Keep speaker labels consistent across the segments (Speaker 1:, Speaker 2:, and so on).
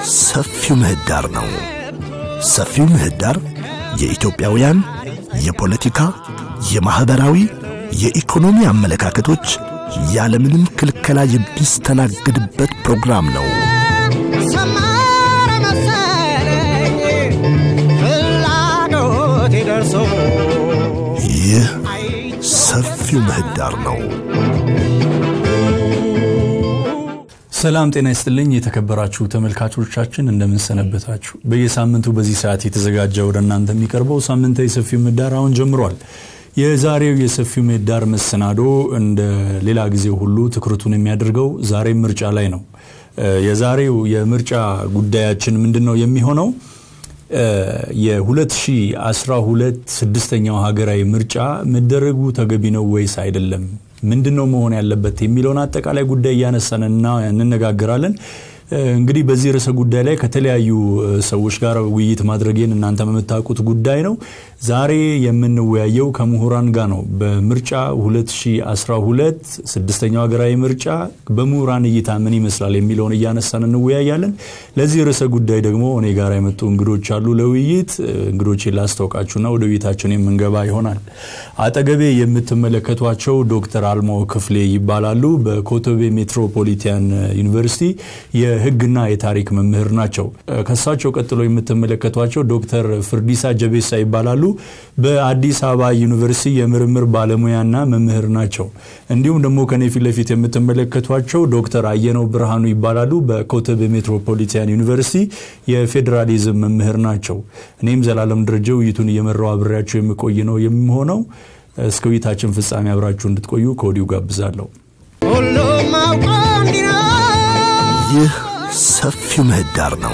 Speaker 1: ሰፊው ምህዳር ነው። ሰፊው ምህዳር የኢትዮጵያውያን የፖለቲካ፣ የማኅበራዊ፣ የኢኮኖሚ አመለካከቶች ያለምንም ክልከላ የሚስተናግድበት ፕሮግራም ነው።
Speaker 2: ሰመረ መሰለኝ ፍላጎቴ ደርሶ
Speaker 1: ይህ ሰፊው ምህዳር ነው።
Speaker 3: ሰላም ጤና ይስጥልኝ የተከበራችሁ ተመልካቾቻችን እንደምንሰነበታችሁ በየሳምንቱ በዚህ ሰዓት የተዘጋጀ ወደ እናንተ የሚቀርበው ሳምንታዊ ሰፊው ምህዳር አሁን ጀምሯል የዛሬው የሰፊው ምህዳር መሰናዶ እንደ ሌላ ጊዜ ሁሉ ትኩረቱን የሚያደርገው ዛሬ ምርጫ ላይ ነው የዛሬው የምርጫ ጉዳያችን ምንድን ነው የሚሆነው የ2012 ስድስተኛው ሀገራዊ ምርጫ መደረጉ ተገቢ ነው ወይስ አይደለም ምንድን ነው መሆን ያለበት የሚለውን አጠቃላይ ጉዳይ እያነሳን እንነጋገራለን እንግዲህ በዚህ ርዕሰ ጉዳይ ላይ ከተለያዩ ሰዎች ጋር ውይይት ማድረጌን እናንተ የምታውቁት ጉዳይ ነው ዛሬ የምንወያየው ከምሁራን ጋር ነው በምርጫ 2012 ስድስተኛው ሀገራዊ ምርጫ በምሁራን እይታ ምን ይመስላል የሚለውን እያነሳን እንወያያለን ለዚህ ርዕሰ ጉዳይ ደግሞ እኔ ጋር የመጡ እንግዶች አሉ ለውይይት እንግዶችን ላስታውቃችሁና ወደ ውይይታችን የምንገባ ይሆናል አጠገቤ የምትመለከቷቸው ዶክተር አልማው ክፍሌ ይባላሉ በኮቶቤ ሜትሮፖሊታን ዩኒቨርሲቲ የህግና የታሪክ መምህር ናቸው ከሳቸው ቀጥሎ የምትመለከቷቸው ዶክተር ፍርዲሳ ጀቤሳ ይባላሉ በአዲስ አበባ ዩኒቨርሲቲ የምርምር ባለሙያና መምህር ናቸው እንዲሁም ደግሞ ከኔ ፊት ለፊት የምትመለከቷቸው ዶክተር አየነው ብርሃኑ ይባላሉ በኮተቤ ሜትሮፖሊታን ዩኒቨርሲቲ የፌዴራሊዝም መምህር ናቸው እኔም ዘላለም ደረጀ ውይይቱን እየመራው አብሬያቸው የምቆይ ነው የሚሆነው እስከ ውይይታችን ፍጻሜ አብራችሁ እንድትቆዩ ከወዲሁ ጋብዛለሁ
Speaker 2: ሁሉም አውቆ እንዲኖር
Speaker 1: ይህ ሰፊው ምህዳር ነው።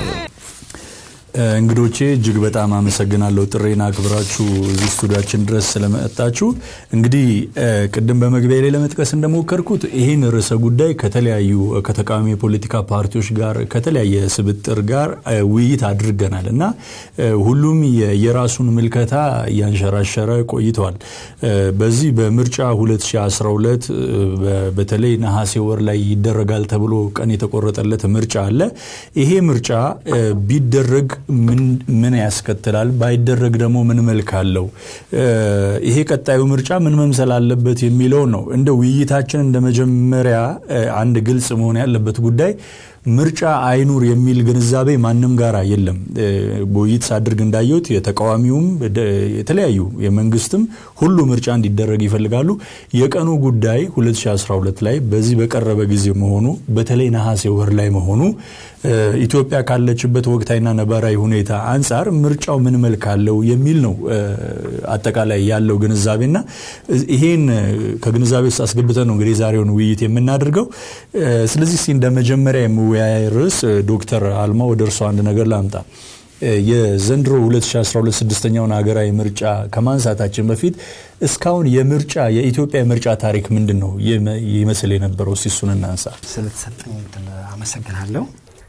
Speaker 3: እንግዶቼ እጅግ በጣም አመሰግናለሁ ጥሬን አክብራችሁ እዚህ ስቱዲያችን ድረስ ስለመጣችሁ እንግዲህ ቅድም በመግቢያ ላይ ለመጥቀስ እንደሞከርኩት ይህን ርዕሰ ጉዳይ ከተለያዩ ከተቃዋሚ የፖለቲካ ፓርቲዎች ጋር ከተለያየ ስብጥር ጋር ውይይት አድርገናል እና ሁሉም የራሱን ምልከታ እያንሸራሸረ ቆይተዋል በዚህ በምርጫ 2012 በተለይ ነሐሴ ወር ላይ ይደረጋል ተብሎ ቀን የተቆረጠለት ምርጫ አለ ይሄ ምርጫ ቢደረግ ምን ያስከትላል ባይደረግ ደግሞ ምን መልክ አለው ይሄ ቀጣዩ ምርጫ ምን መምሰል አለበት የሚለው ነው እንደ ውይይታችን እንደ መጀመሪያ አንድ ግልጽ መሆን ያለበት ጉዳይ ምርጫ አይኑር የሚል ግንዛቤ ማንም ጋር የለም በውይይት ሳድርግ እንዳየሁት የተቃዋሚውም የተለያዩ የመንግስትም ሁሉ ምርጫ እንዲደረግ ይፈልጋሉ የቀኑ ጉዳይ 2012 ላይ በዚህ በቀረበ ጊዜ መሆኑ በተለይ ነሐሴ ወር ላይ መሆኑ ኢትዮጵያ ካለችበት ወቅታዊና ነባራዊ ሁኔታ አንጻር ምርጫው ምን መልክ አለው የሚል ነው አጠቃላይ ያለው ግንዛቤና ይሄን ከግንዛቤ ውስጥ አስገብተን ነው እንግዲህ ዛሬውን ውይይት የምናደርገው ስለዚህ እንደ መጀመሪያ የመወያያ ርዕስ ዶክተር አልማ ወደ እርሷ አንድ ነገር ላምጣ የዘንድሮ 2012 ስድስተኛውን ሀገራዊ ምርጫ ከማንሳታችን በፊት እስካሁን የምርጫ የኢትዮጵያ የምርጫ ታሪክ ምንድን ነው ይመስል የነበረው ሲሱን እናንሳ
Speaker 4: ስለተሰጠኝ እድል አመሰግናለሁ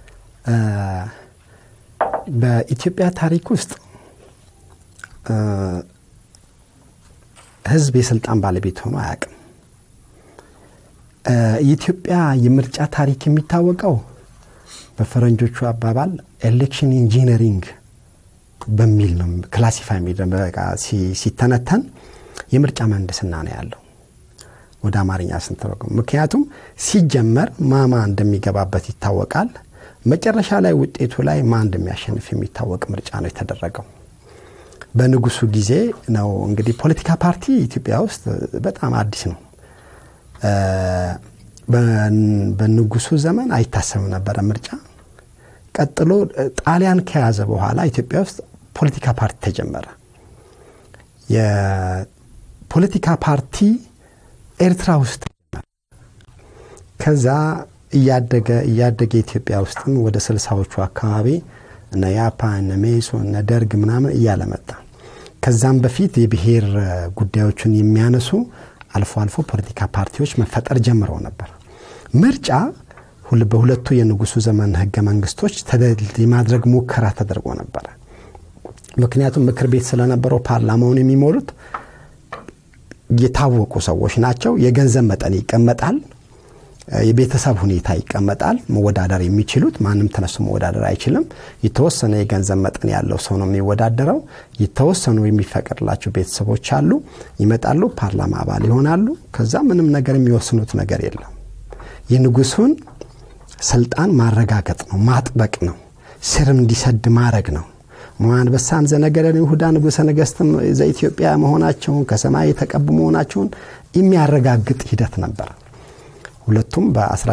Speaker 4: በኢትዮጵያ ታሪክ ውስጥ ህዝብ የስልጣን ባለቤት ሆኖ አያውቅም የኢትዮጵያ የምርጫ ታሪክ የሚታወቀው በፈረንጆቹ አባባል ኤሌክሽን ኢንጂነሪንግ በሚል ነው ክላሲፋይ ሲተነተን የምርጫ ምህንድስና ነው ያለው ወደ አማርኛ ስንተረጉም ምክንያቱም ሲጀመር ማማ እንደሚገባበት ይታወቃል መጨረሻ ላይ ውጤቱ ላይ ማ እንደሚያሸንፍ የሚታወቅ ምርጫ ነው የተደረገው በንጉሱ ጊዜ ነው እንግዲህ ፖለቲካ ፓርቲ ኢትዮጵያ ውስጥ በጣም አዲስ ነው በንጉሱ ዘመን አይታሰብም ነበረ ምርጫ ቀጥሎ ጣሊያን ከያዘ በኋላ ኢትዮጵያ ውስጥ ፖለቲካ ፓርቲ ተጀመረ የፖለቲካ ፓርቲ ኤርትራ ውስጥ ተጀመረ ከዛ እያደገ እያደገ ኢትዮጵያ ውስጥም ወደ ስልሳዎቹ አካባቢ እነ ያፓ እነ ሜሶ እነ ደርግ ምናምን እያለ መጣ ከዛም በፊት የብሔር ጉዳዮችን የሚያነሱ አልፎ አልፎ ፖለቲካ ፓርቲዎች መፈጠር ጀምረው ነበር ምርጫ በሁለቱ የንጉሱ ዘመን ህገ መንግስቶች የማድረግ ሙከራ ተደርጎ ነበረ ምክንያቱም ምክር ቤት ስለነበረው ፓርላማውን የሚሞሉት የታወቁ ሰዎች ናቸው የገንዘብ መጠን ይቀመጣል የቤተሰብ ሁኔታ ይቀመጣል። መወዳደር የሚችሉት ማንም ተነሱ መወዳደር አይችልም። የተወሰነ የገንዘብ መጠን ያለው ሰው ነው የሚወዳደረው። የተወሰኑ የሚፈቀድላቸው ቤተሰቦች አሉ። ይመጣሉ፣ ፓርላማ አባል ይሆናሉ። ከዛ ምንም ነገር የሚወስኑት ነገር የለም። የንጉሱን ስልጣን ማረጋገጥ ነው፣ ማጥበቅ ነው፣ ስርም እንዲሰድ ማድረግ ነው። አንበሳም ዘነገደ ይሁዳ ንጉሠ ነገሥትም ዘኢትዮጵያ መሆናቸውን ከሰማይ የተቀቡ መሆናቸውን የሚያረጋግጥ ሂደት ነበር። ሁለቱም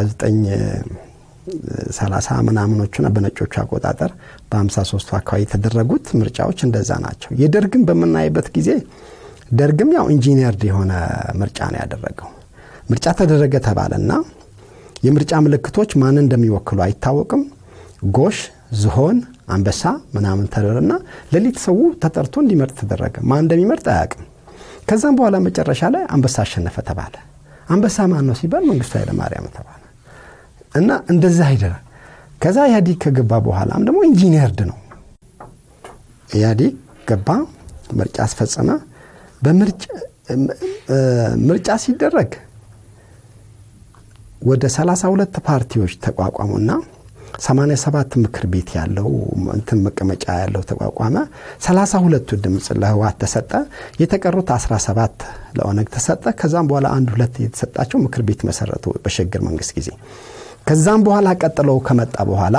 Speaker 4: በ1930 ምናምኖቹና በነጮቹ አቆጣጠር በ53ቱ አካባቢ የተደረጉት ምርጫዎች እንደዛ ናቸው። የደርግም በምናይበት ጊዜ ደርግም ያው ኢንጂነርድ የሆነ ምርጫ ነው ያደረገው። ምርጫ ተደረገ ተባለና የምርጫ ምልክቶች ማንን እንደሚወክሉ አይታወቅም። ጎሽ፣ ዝሆን፣ አንበሳ ምናምን ተደረና ሌሊት ሰው ተጠርቶ እንዲመርጥ ተደረገ። ማን እንደሚመርጥ አያውቅም። ከዛም በኋላ መጨረሻ ላይ አንበሳ አሸነፈ ተባለ። አንበሳ ማን ነው ሲባል መንግስቱ ኃይለማርያም ተባለ እና እንደዛ አይደረ ከዛ ኢህአዲግ ከገባ በኋላም ደግሞ ኢንጂነርድ ነው። ኢህአዲግ ገባ፣ ምርጫ አስፈጸመ። ምርጫ ሲደረግ ወደ 32 ፓርቲዎች ተቋቋሙና 87 ምክር ቤት ያለው እንትን መቀመጫ ያለው ተቋቋመ። 32ቱ ድምፅ ለህወሓት ተሰጠ። የተቀሩት 17 ለኦነግ ተሰጠ። ከዛም በኋላ አንድ ሁለት የተሰጣቸው ምክር ቤት መሰረቱ በሽግግር መንግስት ጊዜ። ከዛም በኋላ ቀጥለው ከመጣ በኋላ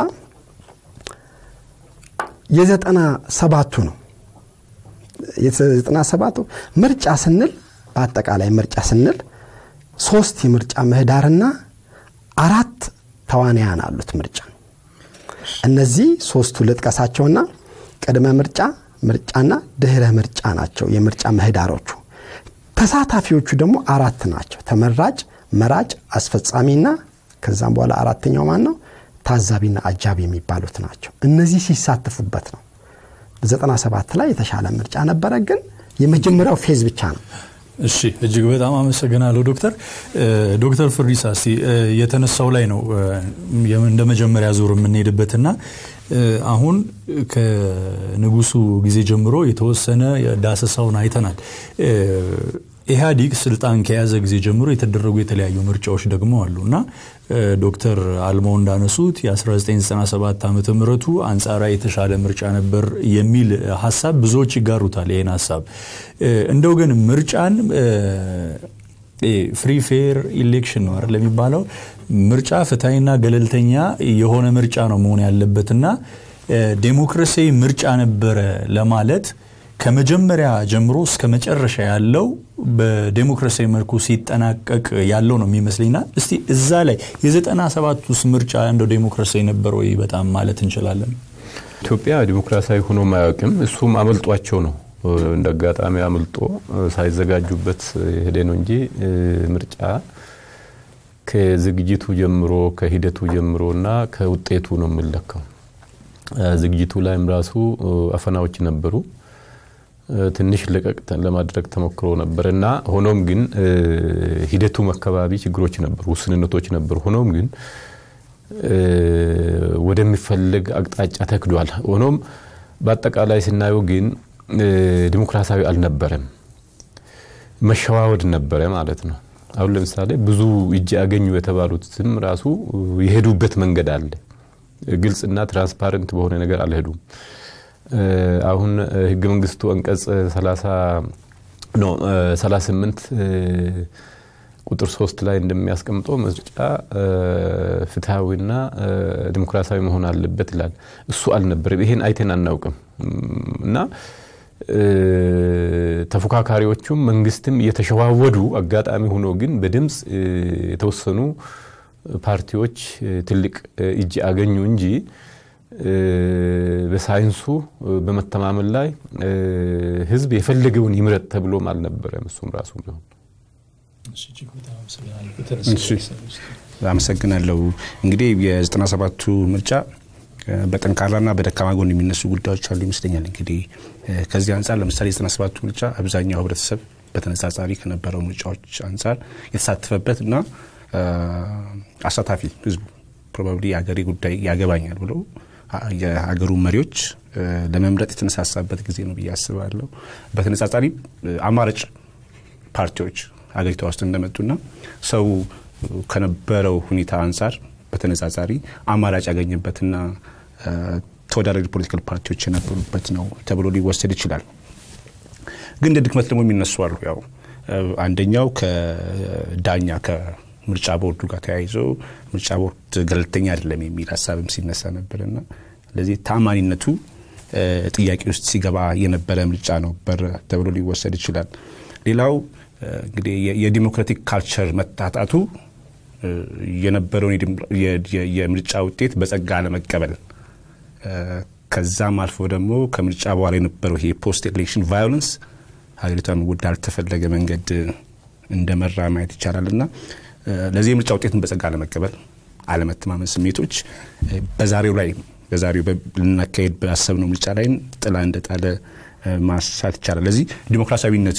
Speaker 4: የዘጠና ሰባቱ ነው የዘጠና ሰባቱ ምርጫ ስንል በአጠቃላይ ምርጫ ስንል ሶስት የምርጫ ምህዳርና አራት ተዋንያን አሉት ምርጫ እነዚህ ሶስቱ ልጥቀሳቸውና ቅድመ ምርጫ ምርጫና ድህረ ምርጫ ናቸው የምርጫ ምህዳሮቹ ተሳታፊዎቹ ደግሞ አራት ናቸው ተመራጭ መራጭ አስፈጻሚና ከዛም በኋላ አራተኛው ማን ነው ታዛቢና አጃቢ የሚባሉት ናቸው እነዚህ ሲሳተፉበት ነው 97 ላይ የተሻለ ምርጫ ነበረ ግን የመጀመሪያው ፌዝ ብቻ ነው
Speaker 3: እሺ እጅግ በጣም አመሰግናለሁ ዶክተር ዶክተር ፍሪሳ እስቲ የተነሳው ላይ ነው እንደ መጀመሪያ ዙር የምንሄድበትና አሁን ከንጉሱ ጊዜ ጀምሮ የተወሰነ ዳሰሳውን አይተናል ኢህአዲግ ስልጣን ከያዘ ጊዜ ጀምሮ የተደረጉ የተለያዩ ምርጫዎች ደግሞ አሉ እና ዶክተር አልማው እንዳነሱት የ1997 ዓመተ ምህረቱ አንጻራዊ የተሻለ ምርጫ ነበር የሚል ሀሳብ ብዙዎች ይጋሩታል ይህን ሀሳብ እንደው ግን ምርጫን ፍሪ ፌር ኢሌክሽን ነው አይደል የሚባለው ምርጫ ፍትሐዊና ገለልተኛ የሆነ ምርጫ ነው መሆን ያለበትና ዴሞክራሲያዊ ምርጫ ነበረ ለማለት ከመጀመሪያ ጀምሮ እስከ መጨረሻ ያለው በዴሞክራሲያዊ መልኩ ሲጠናቀቅ ያለው ነው የሚመስለኝና እስቲ እዛ ላይ የዘጠና ሰባት ውስጥ ምርጫ እንደው ዴሞክራሲያዊ ነበር ወይ በጣም ማለት እንችላለን
Speaker 5: ኢትዮጵያ ዲሞክራሲያዊ ሆኖ ማያውቅም እሱም አመልጧቸው ነው እንደ አጋጣሚ አምልጦ ሳይዘጋጁበት ሄደ ነው እንጂ ምርጫ ከዝግጅቱ ጀምሮ ከሂደቱ ጀምሮ እና ከውጤቱ ነው የምለካው ዝግጅቱ ላይም ራሱ አፈናዎች ነበሩ ትንሽ ለቀቅ ለማድረግ ተሞክሮ ነበር እና ሆኖም ግን ሂደቱም አካባቢ ችግሮች ነበሩ ውስንነቶች ነበሩ ሆኖም ግን ወደሚፈልግ አቅጣጫ ተክዷል ሆኖም በአጠቃላይ ስናየው ግን ዲሞክራሲያዊ አልነበረም መሸዋወድ ነበረ ማለት ነው አሁን ለምሳሌ ብዙ እጅ ያገኙ የተባሉትም ራሱ የሄዱበት መንገድ አለ ግልጽና ትራንስፓረንት በሆነ ነገር አልሄዱም አሁን ህገ መንግስቱ አንቀጽ 38 ቁጥር ሶስት ላይ እንደሚያስቀምጠው ምርጫ ፍትሐዊና ዲሞክራሲያዊ መሆን አለበት ይላል እሱ አልነበረም ይሄን አይተን አናውቅም እና ተፎካካሪዎቹም መንግስትም እየተሸዋወዱ አጋጣሚ ሆኖ ግን በድምፅ የተወሰኑ ፓርቲዎች ትልቅ እጅ አገኙ እንጂ በሳይንሱ በመተማመን ላይ ህዝብ የፈለገውን ይምረጥ ተብሎም አልነበረም እሱም ራሱ ቢሆን
Speaker 6: አመሰግናለሁ እንግዲህ የዘጠና ሰባቱ ምርጫ በጠንካራና በደካማ ጎን የሚነሱ ጉዳዮች አሉ ይመስለኛል እንግዲህ ከዚህ አንጻር ለምሳሌ የዘጠና ሰባቱ ምርጫ አብዛኛው ህብረተሰብ በተነጻጻሪ ከነበረው ምርጫዎች አንጻር የተሳተፈበት እና አሳታፊ ህዝቡ ፕሮባብሊ የሀገሬ ጉዳይ ያገባኛል ብሎ የሀገሩ መሪዎች ለመምረጥ የተነሳሳበት ጊዜ ነው ብዬ አስባለሁ በተነጻጻሪ አማራጭ ፓርቲዎች ሀገሪቷ ውስጥ እንደመጡና ሰው ከነበረው ሁኔታ አንጻር በተነጻጻሪ አማራጭ ያገኘበትና ተወዳዳሪ ፖለቲካል ፓርቲዎች የነበሩበት ነው ተብሎ ሊወሰድ ይችላል። ግን እንደ ድክመት ደግሞ የሚነሱ አሉ። ያው አንደኛው ከዳኛ ከምርጫ ቦርዱ ጋር ተያይዞ ምርጫ ቦርድ ገለልተኛ አይደለም የሚል ሀሳብም ሲነሳ ነበርና ለዚህ ታማኒነቱ ጥያቄ ውስጥ ሲገባ የነበረ ምርጫ ነበር ተብሎ ሊወሰድ ይችላል። ሌላው እንግዲህ የዲሞክራቲክ ካልቸር መታጣቱ የነበረውን የምርጫ ውጤት በጸጋ ለመቀበል ከዛም አልፎ ደግሞ ከምርጫ በኋላ የነበረው ይሄ ፖስት ኤሌክሽን ቫዮለንስ ሀገሪቷን ወደ አልተፈለገ መንገድ እንደመራ ማየት ይቻላል እና ለዚህ የምርጫ ውጤትን በጸጋ ለመቀበል አለመተማመን ስሜቶች በዛሬው ላይ በዛሬው ልናካሄድ ባሰብነው ምርጫ ላይም ጥላ እንደጣለ ማሳት ይቻላል። ለዚህ ዲሞክራሲያዊነቱ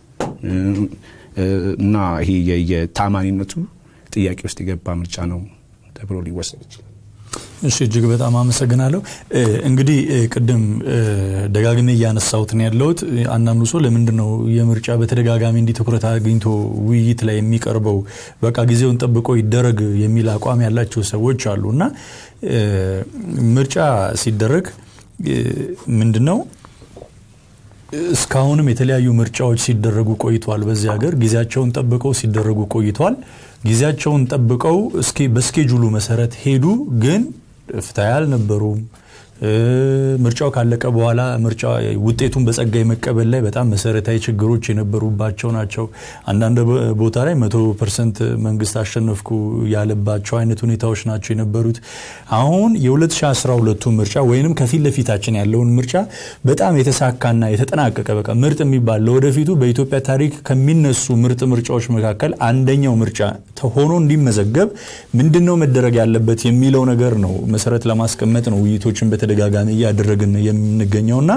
Speaker 6: እና ይሄ የታማኒነቱ ጥያቄ ውስጥ የገባ ምርጫ ነው ተብሎ ሊወሰድ ይችላል።
Speaker 3: እሺ እጅግ በጣም አመሰግናለሁ። እንግዲህ ቅድም ደጋግሜ እያነሳሁት ነው ያለሁት። አንዳንዱ ሰው ለምንድን ነው የምርጫ በተደጋጋሚ እንዲህ ትኩረት አግኝቶ ውይይት ላይ የሚቀርበው በቃ ጊዜውን ጠብቆ ይደረግ የሚል አቋም ያላቸው ሰዎች አሉ እና ምርጫ ሲደረግ ምንድን ነው እስካሁንም የተለያዩ ምርጫዎች ሲደረጉ ቆይተዋል። በዚህ ሀገር ጊዜያቸውን ጠብቀው ሲደረጉ ቆይተዋል። ጊዜያቸውን ጠብቀው እስኪ በስኬጁሉ መሰረት ሄዱ፣ ግን ፍትሐ አልነበሩም። ምርጫው ካለቀ በኋላ ምርጫ ውጤቱን በጸጋ የመቀበል ላይ በጣም መሰረታዊ ችግሮች የነበሩባቸው ናቸው። አንዳንድ ቦታ ላይ መቶ ፐርሰንት መንግስት አሸነፍኩ ያለባቸው አይነት ሁኔታዎች ናቸው የነበሩት። አሁን የ2012ቱ ምርጫ ወይንም ከፊት ለፊታችን ያለውን ምርጫ በጣም የተሳካና የተጠናቀቀ በቃ ምርጥ የሚባል ለወደፊቱ በኢትዮጵያ ታሪክ ከሚነሱ ምርጥ ምርጫዎች መካከል አንደኛው ምርጫ ሆኖ እንዲመዘገብ ምንድን ነው መደረግ ያለበት የሚለው ነገር ነው መሰረት ለማስቀመጥ ነው ውይይቶችን በተደጋጋሚ እያደረግን የምንገኘውና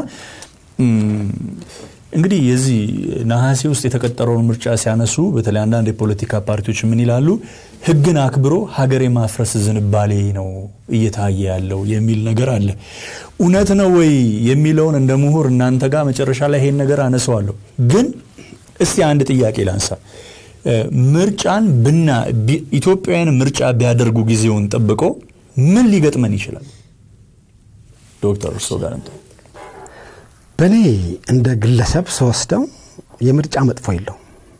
Speaker 3: እንግዲህ የዚህ ነሐሴ ውስጥ የተቀጠረውን ምርጫ ሲያነሱ በተለይ አንዳንድ የፖለቲካ ፓርቲዎች ምን ይላሉ? ሕግን አክብሮ ሀገር የማፍረስ ዝንባሌ ነው እየታየ ያለው የሚል ነገር አለ። እውነት ነው ወይ የሚለውን እንደ ምሁር እናንተ ጋር መጨረሻ ላይ ይሄን ነገር አነሰዋለሁ። ግን እስቲ አንድ ጥያቄ ላንሳ። ምርጫን ብና ኢትዮጵያውያን ምርጫ ቢያደርጉ ጊዜውን ጠብቆ ምን ሊገጥመን ይችላል? ዶክተር እርሶ ጋር እንተ
Speaker 4: በእኔ እንደ ግለሰብ ስወስደው የምርጫ መጥፎ የለው።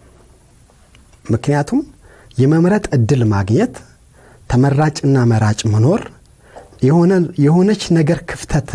Speaker 4: ምክንያቱም የመምረጥ እድል ማግኘት ተመራጭና መራጭ መኖር የሆነች ነገር ክፍተት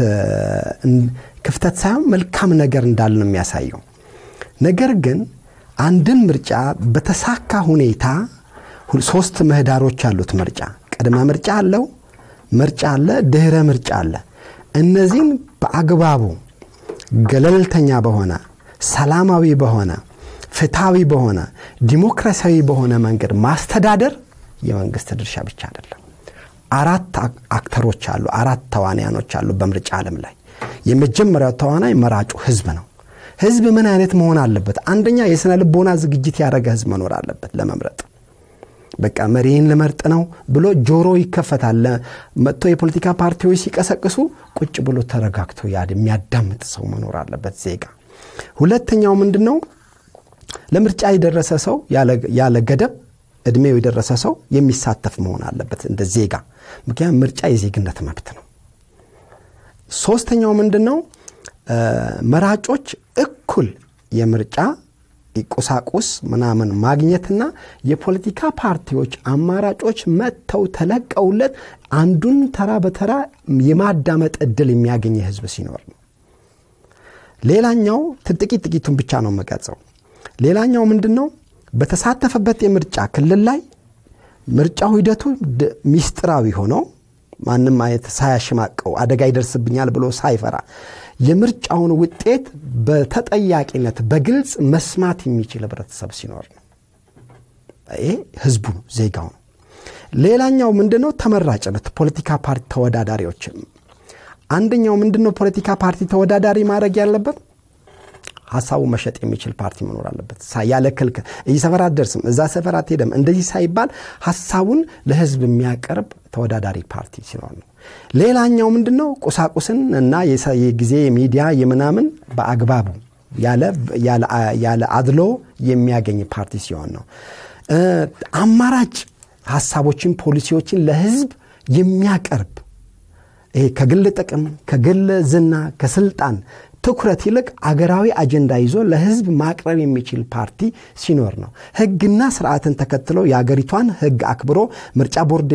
Speaker 4: ክፍተት ሳይሆን መልካም ነገር እንዳለ ነው የሚያሳየው። ነገር ግን አንድን ምርጫ በተሳካ ሁኔታ ሶስት ምህዳሮች አሉት። ምርጫ ቅድመ ምርጫ አለው፣ ምርጫ አለ፣ ድህረ ምርጫ አለ። እነዚህን በአግባቡ ገለልተኛ በሆነ ሰላማዊ በሆነ ፍትሐዊ በሆነ ዲሞክራሲያዊ በሆነ መንገድ ማስተዳደር የመንግስት ድርሻ ብቻ አይደለም። አራት አክተሮች አሉ፣ አራት ተዋንያኖች አሉ በምርጫ ዓለም ላይ። የመጀመሪያው ተዋናይ መራጩ ህዝብ ነው። ህዝብ ምን አይነት መሆን አለበት? አንደኛ የስነ ልቦና ዝግጅት ያደረገ ህዝብ መኖር አለበት ለመምረጥ። በቃ መሪን ልመርጥ ነው ብሎ ጆሮ ይከፈታል። መጥቶ የፖለቲካ ፓርቲዎች ሲቀሰቅሱ ቁጭ ብሎ ተረጋግቶ የሚያዳምጥ ሰው መኖር አለበት ዜጋ። ሁለተኛው ምንድን ነው? ለምርጫ የደረሰ ሰው ያለ ገደብ እድሜው የደረሰ ሰው የሚሳተፍ መሆን አለበት እንደ ዜጋ። ምክንያቱም ምርጫ የዜግነት መብት ነው። ሶስተኛው ምንድን ነው? መራጮች እኩል የምርጫ ቁሳቁስ ምናምን ማግኘትና የፖለቲካ ፓርቲዎች አማራጮች መጥተው ተለቀውለት አንዱን ተራ በተራ የማዳመጥ እድል የሚያገኝ ህዝብ ሲኖር ነው። ሌላኛው ጥቂት ጥቂቱን ብቻ ነው መቀጸው። ሌላኛው ምንድን ነው? በተሳተፈበት የምርጫ ክልል ላይ ምርጫው ሂደቱ ሚስጥራዊ ሆኖ ማንም አይነት ሳያሽማቀው አደጋ ይደርስብኛል ብሎ ሳይፈራ የምርጫውን ውጤት በተጠያቂነት በግልጽ መስማት የሚችል ህብረተሰብ ሲኖር ነው። ይሄ ህዝቡ ነው፣ ዜጋው ነው። ሌላኛው ምንድነው? ተመራጭነት ፖለቲካ ፓርቲ ተወዳዳሪዎች አንደኛው ምንድነው? ፖለቲካ ፓርቲ ተወዳዳሪ ማድረግ ያለበት ሀሳቡ መሸጥ የሚችል ፓርቲ መኖር አለበት። ያለ ክልክ እዚህ ሰፈር አትደርስም፣ እዛ ሰፈር አትሄደም፣ እንደዚህ ሳይባል ሀሳቡን ለህዝብ የሚያቀርብ ተወዳዳሪ ፓርቲ ሲኖር ነው። ሌላኛው ምንድን ነው? ቁሳቁስን እና የጊዜ የሚዲያ የምናምን በአግባቡ ያለ አድሎ የሚያገኝ ፓርቲ ሲሆን ነው። አማራጭ ሀሳቦችን፣ ፖሊሲዎችን ለህዝብ የሚያቀርብ ይሄ ከግል ጥቅም፣ ከግል ዝና፣ ከስልጣን ትኩረት ይልቅ አገራዊ አጀንዳ ይዞ ለህዝብ ማቅረብ የሚችል ፓርቲ ሲኖር ነው። ህግና ስርዓትን ተከትሎ የአገሪቷን ህግ አክብሮ ምርጫ ቦርድ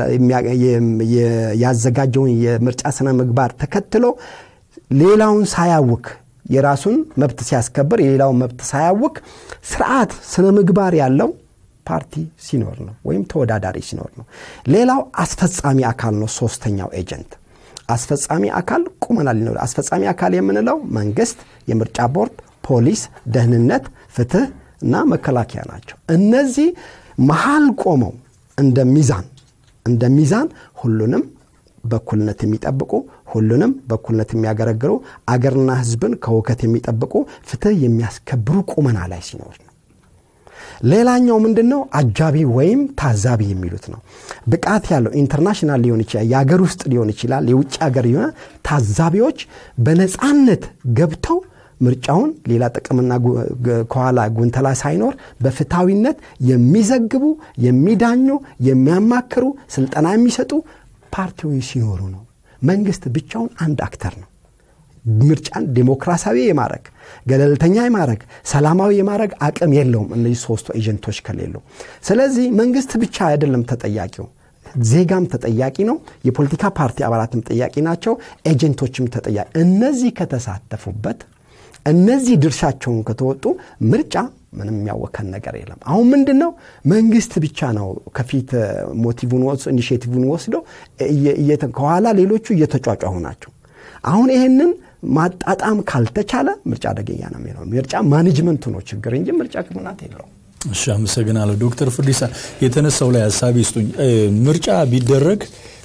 Speaker 4: ያዘጋጀውን የምርጫ ስነ ምግባር ተከትሎ ሌላውን ሳያውክ የራሱን መብት ሲያስከብር የሌላውን መብት ሳያውክ ስርዓት ስነ ምግባር ያለው ፓርቲ ሲኖር ነው ወይም ተወዳዳሪ ሲኖር ነው። ሌላው አስፈጻሚ አካል ነው። ሶስተኛው ኤጀንት አስፈጻሚ አካል ቁመና ሊኖር አስፈጻሚ አካል የምንለው መንግስት፣ የምርጫ ቦርድ፣ ፖሊስ፣ ደህንነት፣ ፍትህ እና መከላከያ ናቸው። እነዚህ መሀል ቆመው እንደ ሚዛን እንደ ሚዛን ሁሉንም በኩልነት የሚጠብቁ ሁሉንም በኩልነት የሚያገለግሉ አገርና ህዝብን ከውከት የሚጠብቁ ፍትህ የሚያስከብሩ ቁመና ላይ ሲኖር ነው። ሌላኛው ምንድን ነው? አጃቢ ወይም ታዛቢ የሚሉት ነው። ብቃት ያለው ኢንተርናሽናል ሊሆን ይችላል፣ የሀገር ውስጥ ሊሆን ይችላል፣ የውጭ ሀገር የሆነ ታዛቢዎች በነፃነት ገብተው ምርጫውን ሌላ ጥቅምና ከኋላ ጉንተላ ሳይኖር በፍትሐዊነት የሚዘግቡ፣ የሚዳኙ፣ የሚያማክሩ፣ ስልጠና የሚሰጡ ፓርቲዎች ሲኖሩ ነው። መንግስት ብቻውን አንድ አክተር ነው። ምርጫን ዴሞክራሲያዊ የማድረግ ገለልተኛ የማድረግ ሰላማዊ የማድረግ አቅም የለውም እነዚህ ሶስቱ ኤጀንቶች ከሌሉ። ስለዚህ መንግስት ብቻ አይደለም ተጠያቂው፣ ዜጋም ተጠያቂ ነው። የፖለቲካ ፓርቲ አባላትም ተጠያቂ ናቸው። ኤጀንቶችም ተጠያቂ። እነዚህ ከተሳተፉበት፣ እነዚህ ድርሻቸውን ከተወጡ ምርጫ ምንም የሚያወከን ነገር የለም። አሁን ምንድን ነው መንግስት ብቻ ነው ከፊት ሞቲቭን ወስዶ ኢኒሽቲቭን ወስዶ ከኋላ ሌሎቹ እየተጫጫሁ ናቸው። አሁን ይህንን ማጣጣም ካልተቻለ ምርጫ አደገኛ ነው የሚለው ምርጫ ማኔጅመንቱ ነው ችግር እንጂ ምርጫ ክምናት የለውም።
Speaker 3: እሺ፣ አመሰግናለሁ ዶክተር ፍርዲሳ የተነሳው ላይ ሀሳብ ይስጡኝ። ምርጫ ቢደረግ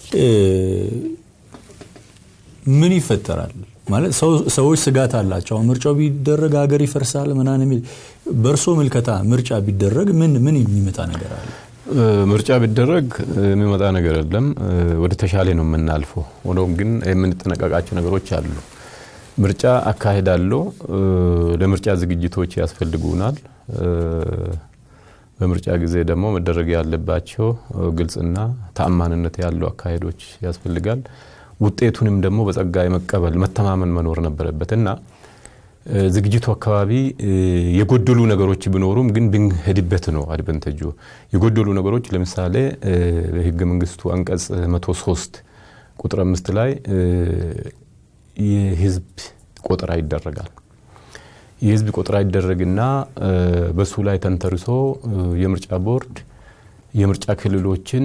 Speaker 3: ምን ይፈጠራል? ማለት ሰዎች ስጋት አላቸው። አሁን ምርጫው ቢደረግ ሀገር ይፈርሳል ምናምን የሚል በእርሶ ምልከታ ምርጫ ቢደረግ ምን ምን የሚመጣ ነገር አለ?
Speaker 5: ምርጫ ቢደረግ የሚመጣ ነገር የለም። ወደ ተሻለ ነው የምናልፈው። ሆኖም ግን የምንጠነቀቃቸው ነገሮች አሉ። ምርጫ አካሄዳለሁ። ለምርጫ ዝግጅቶች ያስፈልጉናል። በምርጫ ጊዜ ደግሞ መደረግ ያለባቸው ግልጽና ተአማንነት ያለው አካሄዶች ያስፈልጋል። ውጤቱንም ደግሞ በጸጋ የመቀበል መተማመን መኖር ነበረበት እና ዝግጅቱ አካባቢ የጎደሉ ነገሮች ቢኖሩም ግን ብንሄድበት ነው አድቨንተጁ። የጎደሉ ነገሮች ለምሳሌ በህገ መንግስቱ አንቀጽ 103 ቁጥር አምስት ላይ የህዝብ ቆጠራ ይደረጋል። የህዝብ ቆጠራ ይደረግና በሱ ላይ ተንተርሶ የምርጫ ቦርድ የምርጫ ክልሎችን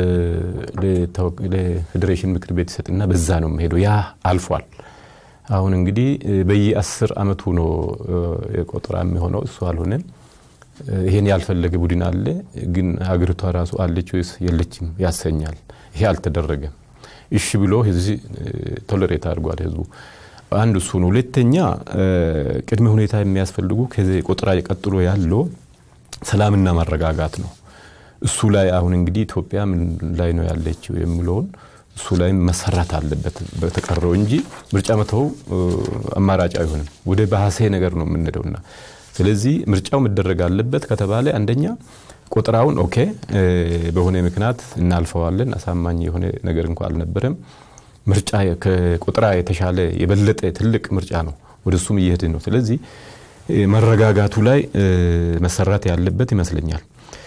Speaker 5: ለፌዴሬሽን ምክር ቤት ይሰጥና በዛ ነው የሚሄደው። ያ አልፏል። አሁን እንግዲህ በየአስር አመቱ ነው ቆጠራ የሚሆነው። እሱ አልሆነም። ይሄን ያልፈለገ ቡድን አለ፣ ግን ሀገሪቷ ራሱ አለች ወይስ የለችም ያሰኛል። ይሄ አልተደረገም። እሺ ብሎ ህዝብ ቶለሬት አድርጓል ህዝቡ። አንድ እሱ ነው። ሁለተኛ ቅድመ ሁኔታ የሚያስፈልጉ ከዚህ ቆጠራ ቀጥሎ ያለው ሰላምና ማረጋጋት ነው። እሱ ላይ አሁን እንግዲህ ኢትዮጵያ ምን ላይ ነው ያለችው የሚለውን እሱ ላይ መሰራት አለበት በተቀረው እንጂ ምርጫ መተው አማራጭ አይሆንም። ወደ ባሰ ነገር ነው የምንሄደውና ስለዚህ ምርጫው መደረግ አለበት ከተባለ አንደኛ ቆጠራውን ኦኬ በሆነ ምክንያት እናልፈዋለን። አሳማኝ የሆነ ነገር እንኳ አልነበረም። ምርጫ ከቆጠራ የተሻለ የበለጠ ትልቅ ምርጫ ነው። ወደ እሱም እየሄድን ነው። ስለዚህ መረጋጋቱ ላይ መሰራት ያለበት ይመስለኛል።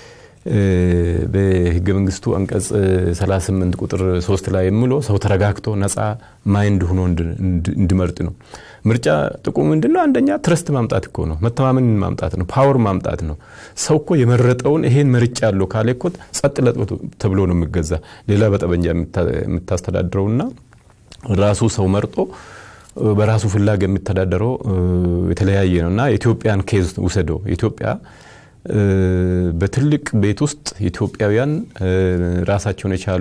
Speaker 5: በህገ መንግስቱ አንቀጽ 38 ቁጥር 3 ላይ የሚለው ሰው ተረጋግቶ ነፃ ማይንድ ሆኖ እንዲመርጥ ነው። ምርጫ ጥቅሙ ምንድን ነው? አንደኛ ትረስት ማምጣት እኮ ነው፣ መተማመን ማምጣት ነው፣ ፓወር ማምጣት ነው። ሰው እኮ የመረጠውን ይሄን መርጫ ያለው ካለ እኮ ጸጥ ለጥ ተብሎ ነው የሚገዛ። ሌላ በጠበንጃ የምታስተዳድረውና ራሱ ሰው መርጦ በራሱ ፍላግ የሚተዳደረው የተለያየ ነው እና የኢትዮጵያን ኬዝ ውሰደው ኢትዮጵያ በትልቅ ቤት ውስጥ ኢትዮጵያውያን ራሳቸውን የቻሉ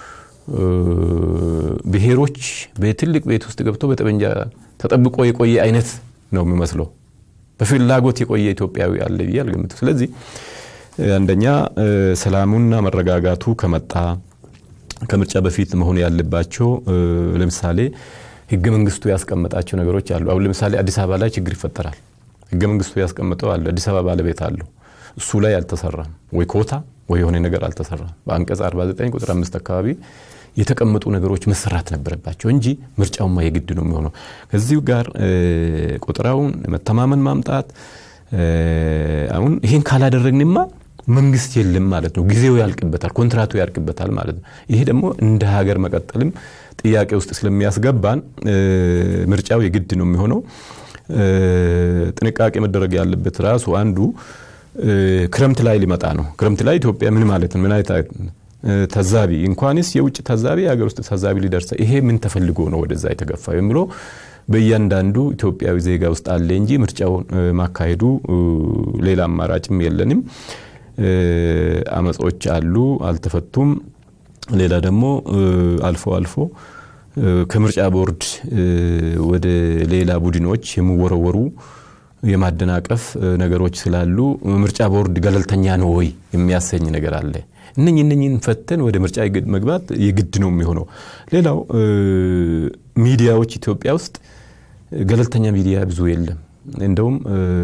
Speaker 5: ብሔሮች በትልቅ ቤት ውስጥ ገብቶ በጠመንጃ ተጠብቆ የቆየ አይነት ነው የሚመስለው። በፍላጎት የቆየ ኢትዮጵያዊ አለ ብዬ አልገምትም። ስለዚህ አንደኛ ሰላሙና መረጋጋቱ ከመጣ ከምርጫ በፊት መሆን ያለባቸው ለምሳሌ ህገ መንግስቱ ያስቀመጣቸው ነገሮች አሉ። አሁን ለምሳሌ አዲስ አበባ ላይ ችግር ይፈጠራል። ህገ መንግስቱ ያስቀመጠው አለ። አዲስ አበባ ባለቤት አለው። እሱ ላይ አልተሰራም። ወይ ኮታ ወይ የሆነ ነገር አልተሰራም። በአንቀጽ 49 ቁጥር አምስት አካባቢ የተቀመጡ ነገሮች መሰራት ነበረባቸው እንጂ ምርጫውማ የግድ ነው የሚሆነው። ከዚሁ ጋር ቆጠራውን መተማመን ማምጣት አሁን ይሄን ካላደረግንማ መንግስት የለም ማለት ነው። ጊዜው ያልቅበታል፣ ኮንትራቱ ያልቅበታል ማለት ነው። ይሄ ደግሞ እንደ ሀገር መቀጠልም ጥያቄ ውስጥ ስለሚያስገባን ምርጫው የግድ ነው የሚሆነው። ጥንቃቄ መደረግ ያለበት ራሱ አንዱ ክረምት ላይ ሊመጣ ነው። ክረምት ላይ ኢትዮጵያ ምን ማለት ነው? ምን አይነት ታዛቢ እንኳንስ የውጭ ታዛቢ የሀገር ውስጥ ታዛቢ ሊደርሰ ይሄ ምን ተፈልጎ ነው ወደዛ የተገፋው የሚለው በእያንዳንዱ ኢትዮጵያዊ ዜጋ ውስጥ አለ እንጂ ምርጫውን ማካሄዱ ሌላ አማራጭም የለንም። አመጾች አሉ፣ አልተፈቱም። ሌላ ደግሞ አልፎ አልፎ ከምርጫ ቦርድ ወደ ሌላ ቡድኖች የሚወረወሩ የማደናቀፍ ነገሮች ስላሉ ምርጫ ቦርድ ገለልተኛ ነው ወይ የሚያሰኝ ነገር አለ። እነኝ እነኝን ፈተን ወደ ምርጫ መግባት የግድ ነው የሚሆነው። ሌላው ሚዲያዎች ኢትዮጵያ ውስጥ ገለልተኛ ሚዲያ ብዙ የለም። እንደውም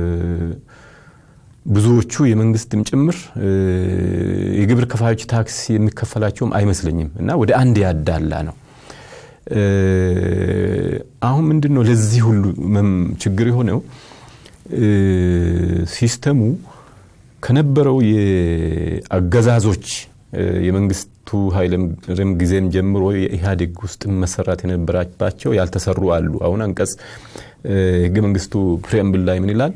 Speaker 5: ብዙዎቹ የመንግስትም ጭምር የግብር ከፋዮች ታክስ የሚከፈላቸውም አይመስለኝም እና ወደ አንድ ያዳላ ነው። አሁን ምንድን ነው ለዚህ ሁሉ ችግር የሆነው ሲስተሙ ከነበረው የአገዛዞች የመንግስቱ ኃይለማርያም ጊዜም ጀምሮ የኢህአዴግ ውስጥ መሰራት የነበረባቸው ያልተሰሩ አሉ። አሁን አንቀጽ ህገ መንግስቱ ፕሪምብል ላይ ምን ይላል?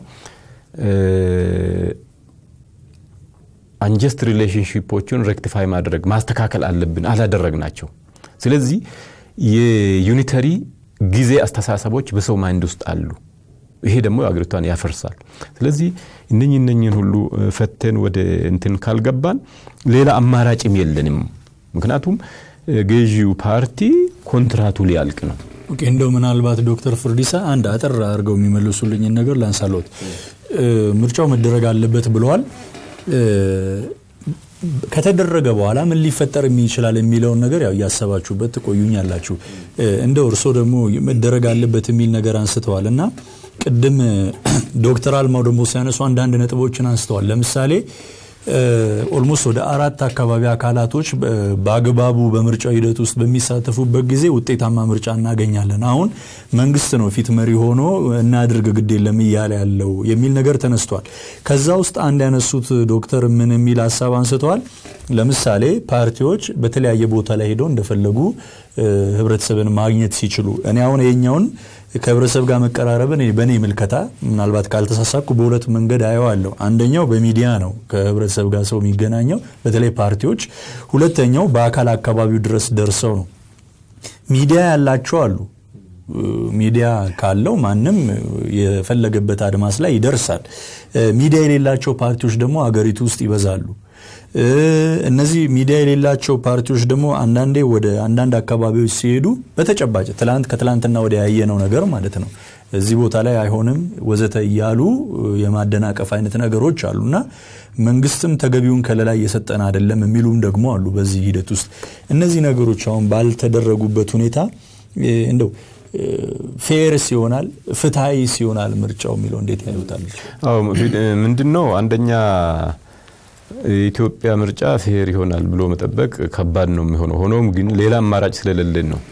Speaker 5: አንጀስት ሪሌሽንሽፖቹን ሬክቲፋይ ማድረግ ማስተካከል አለብን። አላደረግናቸው። ስለዚህ የዩኒተሪ ጊዜ አስተሳሰቦች በሰው ማይንድ ውስጥ አሉ። ይሄ ደግሞ አገሪቷን ያፈርሳል። ስለዚህ እነኝህ እነኝህን ሁሉ ፈተን ወደ እንትን ካልገባን ሌላ አማራጭም የለንም። ምክንያቱም ገዢው ፓርቲ ኮንትራቱ ሊያልቅ ነው።
Speaker 3: ኦኬ እንደው ምናልባት ዶክተር ፍርዲሳ አንድ አጠር አድርገው የሚመልሱልኝን ነገር ላንሳሎት። ምርጫው መደረግ አለበት ብለዋል። ከተደረገ በኋላ ምን ሊፈጠር ይችላል የሚለውን ነገር ያው እያሰባችሁበት ትቆዩኛላችሁ። እንደው እርሶ ደግሞ መደረግ አለበት የሚል ነገር አንስተዋል እና ቅድም ዶክተር አልማው ደግሞ ሲያነሱ አንዳንድ ነጥቦችን አንስተዋል። ለምሳሌ ኦልሞስት ወደ አራት አካባቢ አካላቶች በአግባቡ በምርጫው ሂደት ውስጥ በሚሳተፉበት ጊዜ ውጤታማ ምርጫ እናገኛለን። አሁን መንግስት ነው ፊት መሪ ሆኖ እናድርግ ግድ የለም እያለ ያለው የሚል ነገር ተነስቷል። ከዛ ውስጥ አንድ ያነሱት ዶክተር ምን የሚል ሀሳብ አንስተዋል። ለምሳሌ ፓርቲዎች በተለያየ ቦታ ላይ ሄደው እንደፈለጉ ህብረተሰብን ማግኘት ሲችሉ እኔ አሁን የኛውን ከህብረተሰብ ጋር መቀራረብን በእኔ ምልከታ ምናልባት ካልተሳሳኩ በሁለት መንገድ አየዋለሁ። አንደኛው በሚዲያ ነው ከህብረተሰብ ጋር ሰው የሚገናኘው በተለይ ፓርቲዎች። ሁለተኛው በአካል አካባቢው ድረስ ደርሰው ነው። ሚዲያ ያላቸው አሉ። ሚዲያ ካለው ማንም የፈለገበት አድማስ ላይ ይደርሳል። ሚዲያ የሌላቸው ፓርቲዎች ደግሞ አገሪቱ ውስጥ ይበዛሉ። እነዚህ ሚዲያ የሌላቸው ፓርቲዎች ደግሞ አንዳንዴ ወደ አንዳንድ አካባቢዎች ሲሄዱ በተጨባጭ ትላንት ከትላንትና ወደ ያየነው ነገር ማለት ነው እዚህ ቦታ ላይ አይሆንም ወዘተ እያሉ የማደናቀፍ አይነት ነገሮች አሉና መንግስትም ተገቢውን ከለላ እየሰጠን አይደለም የሚሉም ደግሞ አሉ። በዚህ ሂደት ውስጥ እነዚህ ነገሮች አሁን ባልተደረጉበት ሁኔታ እንደው ፌርስ ይሆናል ፍትሀዊ ሲሆናል ምርጫው የሚለው እንዴት ያዩታል?
Speaker 5: ምንድን ነው አንደኛ የኢትዮጵያ ምርጫ ፌር ይሆናል ብሎ መጠበቅ ከባድ ነው የሚሆነው። ሆኖም ግን ሌላ አማራጭ ስለሌለን ነው።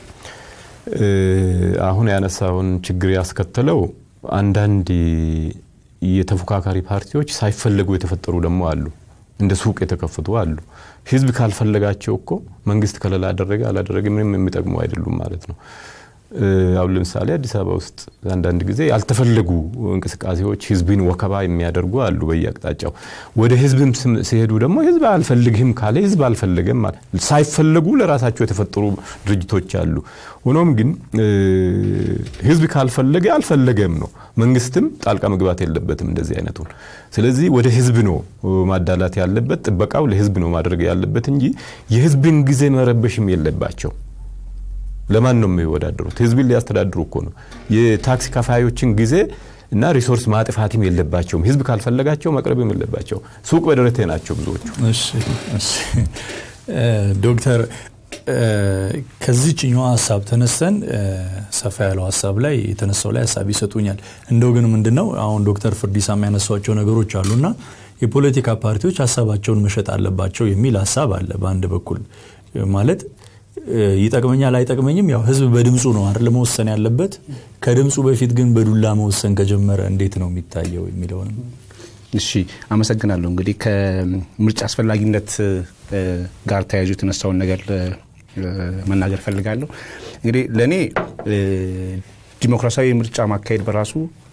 Speaker 5: አሁን ያነሳውን ችግር ያስከተለው አንዳንድ የተፎካካሪ ፓርቲዎች ሳይፈለጉ የተፈጠሩ ደግሞ አሉ። እንደ ሱቅ የተከፈቱ አሉ። ህዝብ ካልፈለጋቸው እኮ መንግስት ከለላ አደረገ አላደረገ ምንም የሚጠቅሙ አይደሉም ማለት ነው። አሁን ለምሳሌ አዲስ አበባ ውስጥ አንዳንድ ጊዜ ያልተፈለጉ እንቅስቃሴዎች ህዝብን ወከባ የሚያደርጉ አሉ በየአቅጣጫው። ወደ ህዝብም ሲሄዱ ደግሞ ህዝብ አልፈልግህም ካለ ህዝብ አልፈለገም ሳይፈለጉ ለራሳቸው የተፈጠሩ ድርጅቶች አሉ። ሆኖም ግን ህዝብ ካልፈለገ አልፈለገም ነው። መንግስትም ጣልቃ መግባት የለበትም እንደዚህ አይነቱን። ስለዚህ ወደ ህዝብ ነው ማዳላት ያለበት፣ ጥበቃው ለህዝብ ነው ማድረግ ያለበት እንጂ የህዝብን ጊዜ መረበሽም የለባቸው። ለማን ነው የሚወዳደሩት? ህዝብን ሊያስተዳድሩ እኮ ነው። የታክሲ ከፋዮችን ጊዜ እና ሪሶርስ ማጥፋትም የለባቸውም። ህዝብ ካልፈለጋቸው መቅረብም የለባቸው። ሱቅ በደረቴ ናቸው ብዙዎቹ።
Speaker 3: ዶክተር ከዚችኛዋ ሀሳብ ተነስተን ሰፋ ያለው ሀሳብ ላይ የተነሳው ላይ ሀሳብ ይሰጡኛል። እንደው ግን ምንድን ነው አሁን ዶክተር ፍርዲሳ የሚያነሷቸው ነገሮች አሉና የፖለቲካ ፓርቲዎች ሀሳባቸውን መሸጥ አለባቸው የሚል ሀሳብ አለ። በአንድ በኩል ማለት ይጠቅመኛል አይጠቅመኝም፣ ያው ህዝብ በድምፁ ነው አይደል መወሰን ያለበት። ከድምፁ በፊት ግን በዱላ መወሰን ከጀመረ እንዴት ነው የሚታየው የሚለውንም
Speaker 6: እሺ አመሰግናለሁ። እንግዲህ ከምርጫ አስፈላጊነት ጋር ተያይዞ የተነሳውን ነገር መናገር ፈልጋለሁ። እንግዲህ ለእኔ ዲሞክራሲያዊ ምርጫ ማካሄድ በራሱ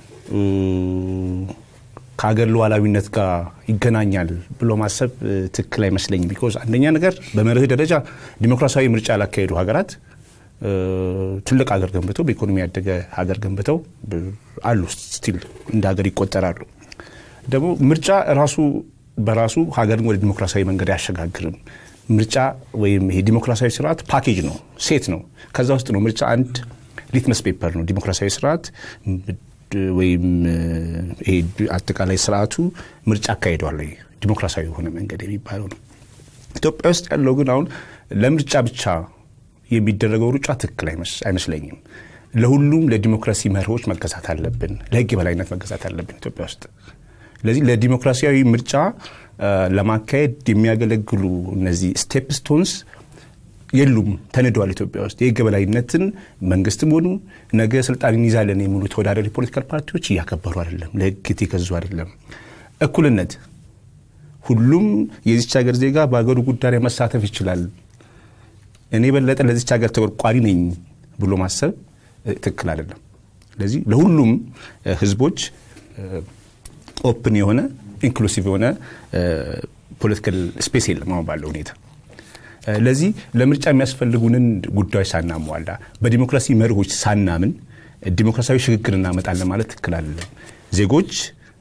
Speaker 6: ከሀገር ሉዓላዊነት ጋር ይገናኛል ብሎ ማሰብ ትክክል አይመስለኝም። ቢኮዝ አንደኛ ነገር በመርህ ደረጃ ዲሞክራሲያዊ ምርጫ ያላካሄዱ ሀገራት ትልቅ ሀገር ገንብተው በኢኮኖሚ ያደገ ሀገር ገንብተው አሉ፣ ስቲል እንደ ሀገር ይቆጠራሉ። ደግሞ ምርጫ ራሱ በራሱ ሀገርን ወደ ዲሞክራሲያዊ መንገድ አያሸጋግርም። ምርጫ ወይም ይሄ ዲሞክራሲያዊ ስርዓት ፓኬጅ ነው፣ ሴት ነው። ከዛ ውስጥ ነው ምርጫ አንድ ሊትመስ ፔፐር ነው። ዲሞክራሲያዊ ስርዓት ወይም ይሄ አጠቃላይ ስርዓቱ ምርጫ አካሂዷል ወይ ዲሞክራሲያዊ የሆነ መንገድ የሚባለው ነው። ኢትዮጵያ ውስጥ ያለው ግን አሁን ለምርጫ ብቻ የሚደረገው ሩጫ ትክክል አይመስለኝም። ለሁሉም ለዲሞክራሲ መርሆች መገዛት አለብን፣ ለህግ የበላይነት መገዛት አለብን ኢትዮጵያ ውስጥ። ስለዚህ ለዲሞክራሲያዊ ምርጫ ለማካሄድ የሚያገለግሉ እነዚህ ስቴፕ ስቶንስ የሉም፣ ተንደዋል። ኢትዮጵያ ውስጥ የህግ የበላይነትን መንግስትም ሆኑ ነገ ስልጣን እንይዛለን የሚሉ ተወዳዳሪ ፖለቲካል ፓርቲዎች እያከበሩ አይደለም፣ ለህግ የተገዙ አይደለም። እኩልነት፣ ሁሉም የዚች ሀገር ዜጋ በሀገሩ ጉዳይ ላይ መሳተፍ ይችላል፣ እኔ የበለጠ ለዚች ሀገር ተቆርቋሪ ነኝ ብሎ ማሰብ ትክክል አይደለም። ስለዚህ ለሁሉም ህዝቦች ኦፕን የሆነ ኢንክሉሲቭ የሆነ ፖለቲካል ስፔስ የለም አሁን ባለው ሁኔታ። ለዚህ ለምርጫ የሚያስፈልጉንን ጉዳዮች ሳናሟላ በዲሞክራሲ መርሆች ሳናምን ዲሞክራሲያዊ ሽግግር እናመጣለን ማለት ትክክል አይደለም። ዜጎች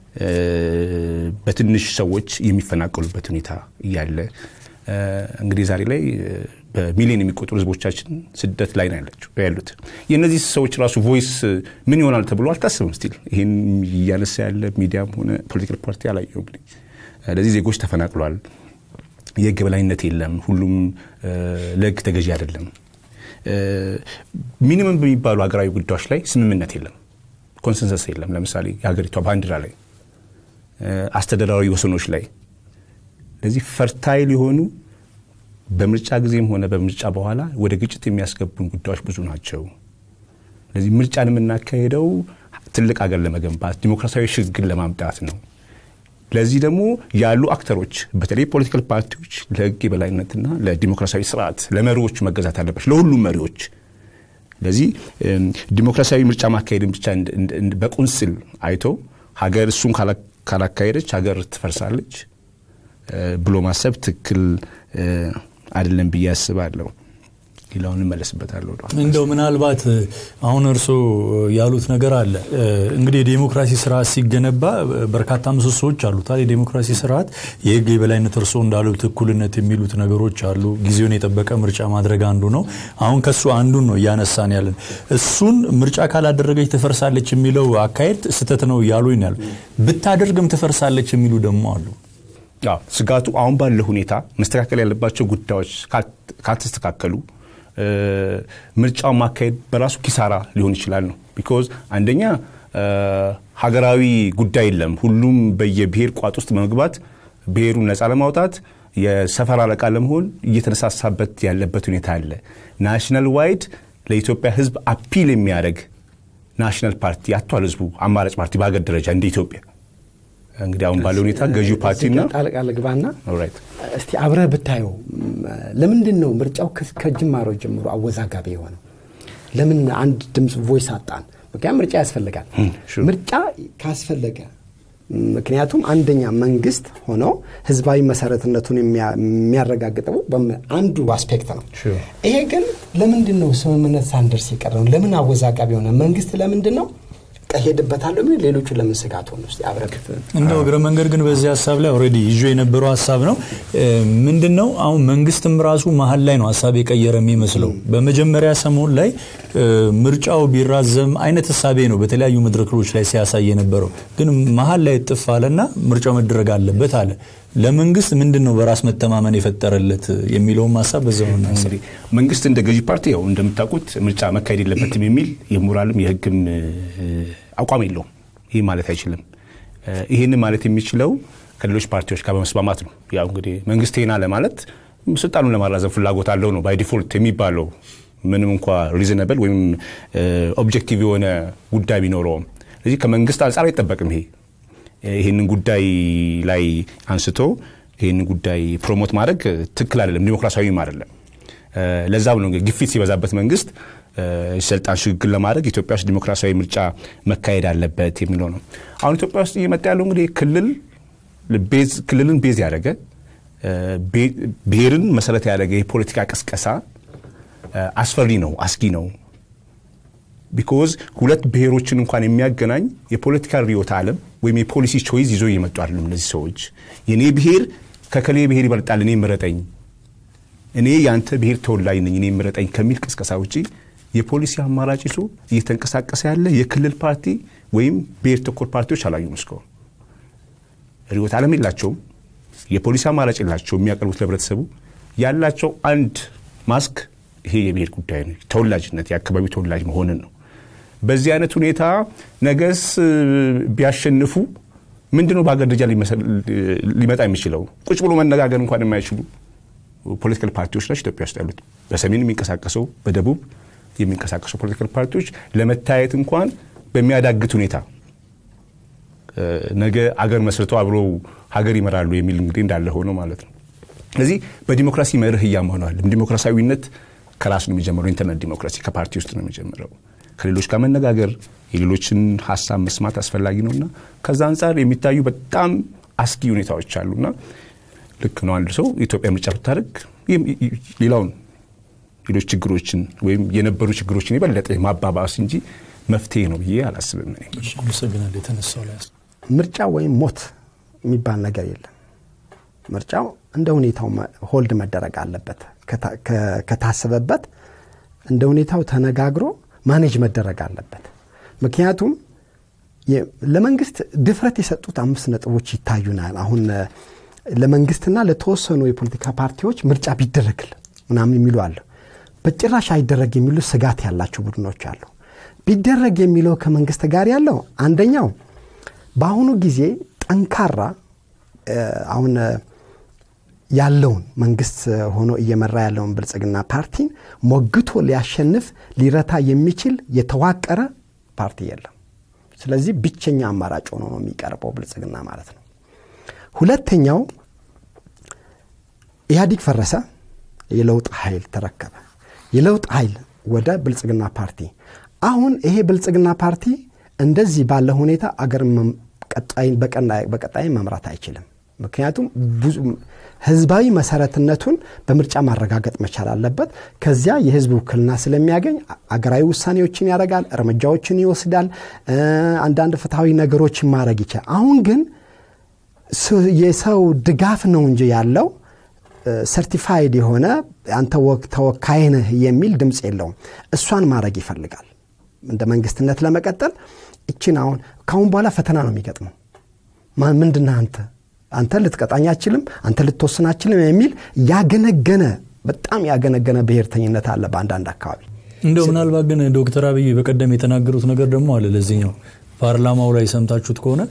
Speaker 6: በትንሽ ሰዎች የሚፈናቀሉበት ሁኔታ እያለ እንግዲህ ዛሬ ላይ በሚሊዮን የሚቆጠሩ ህዝቦቻችን ስደት ላይ ነው ያሉት። የእነዚህ ሰዎች ራሱ ቮይስ ምን ይሆናል ተብሎ አልታስብም። ስቲል ይህን እያነሳ ያለ ሚዲያም ሆነ ፖለቲካል ፓርቲ አላየሁም። ስለዚህ ዜጎች ተፈናቅሏል። የህግ የበላይነት የለም። ሁሉም ለህግ ተገዢ አይደለም። ሚኒመም በሚባሉ ሀገራዊ ጉዳዮች ላይ ስምምነት የለም፣ ኮንሰንሰስ የለም። ለምሳሌ የሀገሪቷ ባንዲራ ላይ፣ አስተዳደራዊ ወሰኖች ላይ ለዚህ ፈርታይል የሆኑ በምርጫ ጊዜም ሆነ በምርጫ በኋላ ወደ ግጭት የሚያስገቡን ጉዳዮች ብዙ ናቸው። ስለዚህ ምርጫን የምናካሄደው ትልቅ ሀገር ለመገንባት ዲሞክራሲያዊ ሽግግር ለማምጣት ነው። ለዚህ ደግሞ ያሉ አክተሮች በተለይ ፖለቲካል ፓርቲዎች ለህግ የበላይነትና ለዲሞክራሲያዊ ስርዓት ለመሪዎች መገዛት አለባቸው፣ ለሁሉም መሪዎች። ለዚህ ዲሞክራሲያዊ ምርጫ ማካሄድን ብቻ በቁንስል አይቶ ሀገር እሱን ካላካሄደች ሀገር ትፈርሳለች ብሎ ማሰብ ትክክል አይደለም ብዬ አስባለሁ። ሌላውን እመለስበታለሁ።
Speaker 3: እንደው ምናልባት አሁን እርስዎ ያሉት ነገር አለ። እንግዲህ የዴሞክራሲ ስርዓት ሲገነባ በርካታ ምሰሶዎች አሉታል። የዴሞክራሲ ስርዓት የህግ የበላይነት እርስዎ እንዳሉት እኩልነት የሚሉት ነገሮች አሉ። ጊዜውን የጠበቀ ምርጫ ማድረግ አንዱ ነው። አሁን ከሱ አንዱን ነው እያነሳን ያለን። እሱን ምርጫ ካላደረገች ትፈርሳለች የሚለው አካሄድ ስህተት ነው እያሉ ይናል። ብታደርግም ትፈርሳለች የሚሉ ደግሞ አሉ።
Speaker 6: ስጋቱ አሁን ባለ ሁኔታ መስተካከል ያለባቸው ጉዳዮች ካልተስተካከሉ ምርጫውን ማካሄድ በራሱ ኪሳራ ሊሆን ይችላል ነው። ቢኮዝ አንደኛ ሀገራዊ ጉዳይ የለም። ሁሉም በየብሔር ቋጥ ውስጥ በመግባት ብሔሩን ነፃ ለማውጣት የሰፈር አለቃ ለመሆን እየተነሳሳበት ያለበት ሁኔታ አለ። ናሽናል ዋይድ ለኢትዮጵያ ህዝብ አፒል የሚያደርግ ናሽናል ፓርቲ አቷል። ህዝቡ አማራጭ ፓርቲ በሀገር ደረጃ እንደ ኢትዮጵያ እንግዲህ አሁን ባለው ሁኔታ ገዢው ፓርቲና
Speaker 4: ጣልቃ ልግባና እስቲ አብረህ ብታየው ለምንድን ነው ምርጫው ከጅማሮ ጀምሮ አወዛጋቢ የሆነው? ለምን አንድ ድምፅ ቮይስ አጣን? ምክንያቱም ምርጫ ያስፈልጋል። ምርጫ ካስፈለገ ምክንያቱም አንደኛ መንግስት ሆኖ ህዝባዊ መሰረትነቱን የሚያረጋግጠው አንዱ አስፔክት ነው። ይሄ ግን ለምንድን ነው ስምምነት ሳንደርስ የቀረው? ለምን አወዛጋቢ የሆነ መንግስት ለምንድን ነው ቀሄድበታለሁ የሚል ሌሎቹ ለምን ስጋት ሆነ? ስ አብረክት
Speaker 3: እንደው እግረ መንገድ ግን በዚህ ሀሳብ ላይ ኦልሬዲ ይዞ የነበረው ሀሳብ ነው። ምንድን ነው አሁን መንግስትም ራሱ መሀል ላይ ነው ሀሳብ የቀየረ የሚመስለው። በመጀመሪያ ሰሞን ላይ ምርጫው ቢራዘም አይነት ሀሳቤ ነው በተለያዩ መድረኮች ላይ ሲያሳይ የነበረው። ግን መሀል ላይ ጥፍ አለና ምርጫው መደረግ አለበት አለ። ለመንግስት ምንድን ነው በራስ መተማመን የፈጠረለት የሚለውም ሀሳብ በዛው
Speaker 6: እንግዲህ መንግስት እንደ ገዢ ፓርቲ ያው እንደምታውቁት ምርጫ መካሄድ የለበትም የሚል የሞራልም የህግም አቋም የለውም። ይህ ማለት አይችልም። ይህን ማለት የሚችለው ከሌሎች ፓርቲዎች ጋር በመስማማት ነው። ያው እንግዲህ መንግስት ይሄን አለ ማለት ስልጣኑን ለማራዘም ፍላጎት አለው ነው ባይ ዲፎልት የሚባለው ምንም እንኳ ሪዝነብል ወይም ኦብጀክቲቭ የሆነ ጉዳይ ቢኖረውም። ስለዚህ ከመንግስት አንጻር አይጠበቅም ይሄ ይህንን ጉዳይ ላይ አንስቶ ይህንን ጉዳይ ፕሮሞት ማድረግ ትክክል አይደለም፣ ዲሞክራሲያዊም አይደለም። ለዛም ነው እንግዲህ ግፊት ሲበዛበት መንግስት ስልጣን ሽግግር ለማድረግ ኢትዮጵያ ውስጥ ዲሞክራሲያዊ ምርጫ መካሄድ አለበት የሚለው ነው። አሁን ኢትዮጵያ ውስጥ እየመጣ ያለው እንግዲህ ክልል ክልልን ቤዝ ያደረገ ብሔርን መሰረት ያደረገ የፖለቲካ ቅስቀሳ አስፈሪ ነው፣ አስጊ ነው። ቢኮዝ ሁለት ብሔሮችን እንኳን የሚያገናኝ የፖለቲካ ርዕዮተ ዓለም ወይም የፖሊሲ ቾይዝ ይዞ እየመጡ አይደሉም እነዚህ ሰዎች። የእኔ ብሔር ከከሌ ብሔር ይበልጣል፣ እኔ ምረጠኝ፣ እኔ የአንተ ብሔር ተወላጅ ነኝ፣ እኔ ምረጠኝ ከሚል ቅስቀሳ ውጪ የፖሊሲ አማራጭ ይዞ እየተንቀሳቀሰ ያለ የክልል ፓርቲ ወይም ብሔር ተኮር ፓርቲዎች አላዩም። እስካሁን ርዕዮተ ዓለም የላቸውም፣ የፖሊሲ አማራጭ የላቸው። የሚያቀርቡት ለህብረተሰቡ ያላቸው አንድ ማስክ ይሄ የብሔር ጉዳይ ነው፣ ተወላጅነት፣ የአካባቢው ተወላጅ መሆንን ነው። በዚህ አይነት ሁኔታ ነገስ ቢያሸንፉ ምንድነው በሀገር ደረጃ ሊመጣ የሚችለው? ቁጭ ብሎ መነጋገር እንኳን የማይችሉ ፖለቲካል ፓርቲዎች ናቸው ኢትዮጵያ ውስጥ ያሉት። በሰሜን የሚንቀሳቀሰው በደቡብ የሚንቀሳቀሱ ፖለቲካል ፓርቲዎች ለመታየት እንኳን በሚያዳግት ሁኔታ ነገ አገር መስርተው አብረው ሀገር ይመራሉ የሚል እንግዲህ እንዳለ ሆኖ ማለት ነው። ስለዚህ በዲሞክራሲ መርህ እያመነዋል። ዲሞክራሲያዊነት ከራሱ ነው የሚጀምረው። ኢንተርኔት ዲሞክራሲ ከፓርቲ ውስጥ ነው የሚጀምረው። ከሌሎች ጋር መነጋገር የሌሎችን ሀሳብ መስማት አስፈላጊ ነውና ከዛ አንጻር የሚታዩ በጣም አስጊ ሁኔታዎች አሉና ልክ ነው። አንድ ሰው ኢትዮጵያ ምርጫ ብታደርግ ሌላውን ሌሎች ችግሮችን ወይም የነበሩ ችግሮችን የበለጠ ማባባስ እንጂ መፍትሄ ነው ብዬ አላስብም።
Speaker 3: አመሰግናለሁ። የተነሳው ላይ
Speaker 4: ምርጫ ወይም ሞት የሚባል ነገር የለም። ምርጫው እንደ ሁኔታው ሆልድ መደረግ አለበት። ከታሰበበት እንደ ሁኔታው ተነጋግሮ ማኔጅ መደረግ አለበት። ምክንያቱም ለመንግስት ድፍረት የሰጡት አምስት ነጥቦች ይታዩናል። አሁን ለመንግስትና ለተወሰኑ የፖለቲካ ፓርቲዎች ምርጫ ቢደረግል ምናምን የሚሉ አለ። በጭራሽ አይደረግ የሚሉ ስጋት ያላቸው ቡድኖች አሉ። ቢደረግ የሚለው ከመንግስት ጋር ያለው አንደኛው በአሁኑ ጊዜ ጠንካራ አሁን ያለውን መንግስት ሆኖ እየመራ ያለውን ብልጽግና ፓርቲን ሞግቶ ሊያሸንፍ ሊረታ የሚችል የተዋቀረ ፓርቲ የለም። ስለዚህ ብቸኛ አማራጭ ሆኖ ነው የሚቀርበው ብልጽግና ማለት ነው። ሁለተኛው ኢህአዲግ ፈረሰ፣ የለውጥ ኃይል ተረከበ። የለውጥ ኃይል ወደ ብልጽግና ፓርቲ አሁን ይሄ ብልጽግና ፓርቲ እንደዚህ ባለ ሁኔታ አገር በቀጣይ መምራት አይችልም። ምክንያቱም ብዙ ህዝባዊ መሰረትነቱን በምርጫ ማረጋገጥ መቻል አለበት። ከዚያ የህዝብ ውክልና ስለሚያገኝ አገራዊ ውሳኔዎችን ያደርጋል፣ እርምጃዎችን ይወስዳል፣ አንዳንድ ፍትሐዊ ነገሮችን ማድረግ ይችላል። አሁን ግን የሰው ድጋፍ ነው እንጂ ያለው ሰርቲፋይድ የሆነ አንተ ተወካይ ነህ የሚል ድምፅ የለውም። እሷን ማድረግ ይፈልጋል እንደ መንግስትነት ለመቀጠል እችን አሁን ካሁን በኋላ ፈተና ነው የሚገጥመው። ምንድነህ አንተ አንተ ልትቀጣኝ አችልም፣ አንተ ልትወስን አችልም የሚል ያገነገነ በጣም ያገነገነ ብሔርተኝነት አለ በአንዳንድ አካባቢ።
Speaker 3: እንደው ምናልባት ግን ዶክተር አብይ በቀደም የተናገሩት ነገር ደግሞ አለ ለዚህኛው ፓርላማው ላይ ሰምታችሁት ከሆነ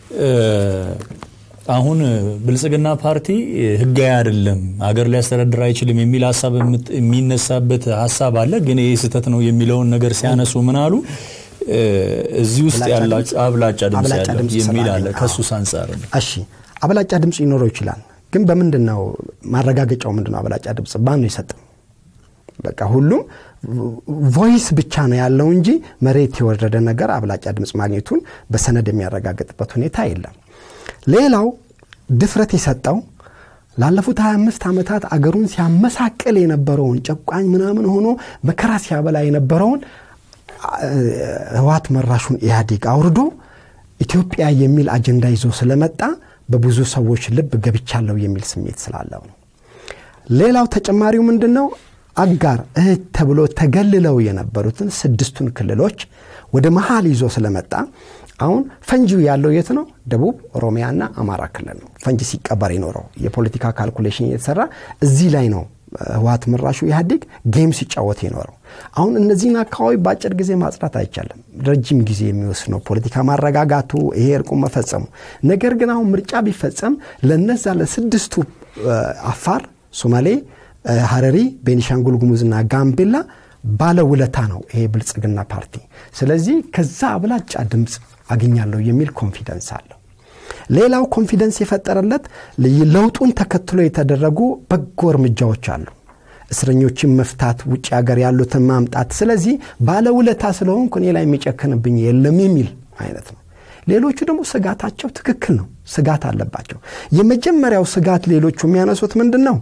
Speaker 3: አሁን ብልጽግና ፓርቲ ህጋዊ አይደለም፣ ሀገር ሊያስተዳድር አይችልም የሚል ሀሳብ የሚነሳበት ሀሳብ አለ። ግን ይህ ስህተት ነው የሚለውን ነገር ሲያነሱ ምን አሉ? እዚህ ውስጥ ያላችሁ አብላጫ ድምፅ ያለው የሚል አለ። ከሱስ አንጻር ነው።
Speaker 4: እሺ አብላጫ ድምፅ ሊኖረው ይችላል። ግን በምንድን ነው ማረጋገጫው? ምንድን ነው አብላጫ ድምፅ ማን ነው የሰጠው? በቃ ሁሉም ቮይስ ብቻ ነው ያለው እንጂ መሬት የወረደ ነገር አብላጫ ድምፅ ማግኘቱን በሰነድ የሚያረጋግጥበት ሁኔታ የለም። ሌላው ድፍረት የሰጠው ላለፉት 25 ዓመታት አገሩን ሲያመሳቅል የነበረውን ጨቋኝ ምናምን ሆኖ መከራ ሲያበላ የነበረውን ህዋት መራሹን ኢህአዴግ አውርዶ ኢትዮጵያ የሚል አጀንዳ ይዞ ስለመጣ በብዙ ሰዎች ልብ ገብቻለሁ የሚል ስሜት ስላለው ነው። ሌላው ተጨማሪው ምንድን ነው? አጋር እህት ተብሎ ተገልለው የነበሩትን ስድስቱን ክልሎች ወደ መሀል ይዞ ስለመጣ አሁን ፈንጂው ያለው የት ነው? ደቡብ ኦሮሚያና አማራ ክልል ነው። ፈንጂ ሲቀበር የኖረው የፖለቲካ ካልኩሌሽን እየተሰራ እዚህ ላይ ነው ህወሀት መራሹ ኢህአዴግ ጌም ሲጫወት የኖረው። አሁን እነዚህን አካባቢ በአጭር ጊዜ ማጽዳት አይቻልም። ረጅም ጊዜ የሚወስድ ነው ፖለቲካ ማረጋጋቱ፣ ይሄ እርቁ መፈጸሙ። ነገር ግን አሁን ምርጫ ቢፈጸም ለነዛ ለስድስቱ አፋር፣ ሶማሌ፣ ሀረሪ፣ ቤኒሻንጉል ጉሙዝና ጋምቤላ ባለውለታ ነው ይሄ ብልጽግና ፓርቲ። ስለዚህ ከዛ አብላጫ ድምፅ አገኛለሁ የሚል ኮንፊደንስ አለው። ሌላው ኮንፊደንስ የፈጠረለት ለውጡን ተከትሎ የተደረጉ በጎ እርምጃዎች አሉ። እስረኞችን መፍታት፣ ውጭ ሀገር ያሉትን ማምጣት። ስለዚህ ባለውለታ ስለሆንኩ እኔ ላይ የሚጨክንብኝ የለም የሚል አይነት ነው። ሌሎቹ ደግሞ ስጋታቸው ትክክል ነው፣ ስጋት አለባቸው። የመጀመሪያው ስጋት ሌሎቹ የሚያነሱት ምንድን ነው?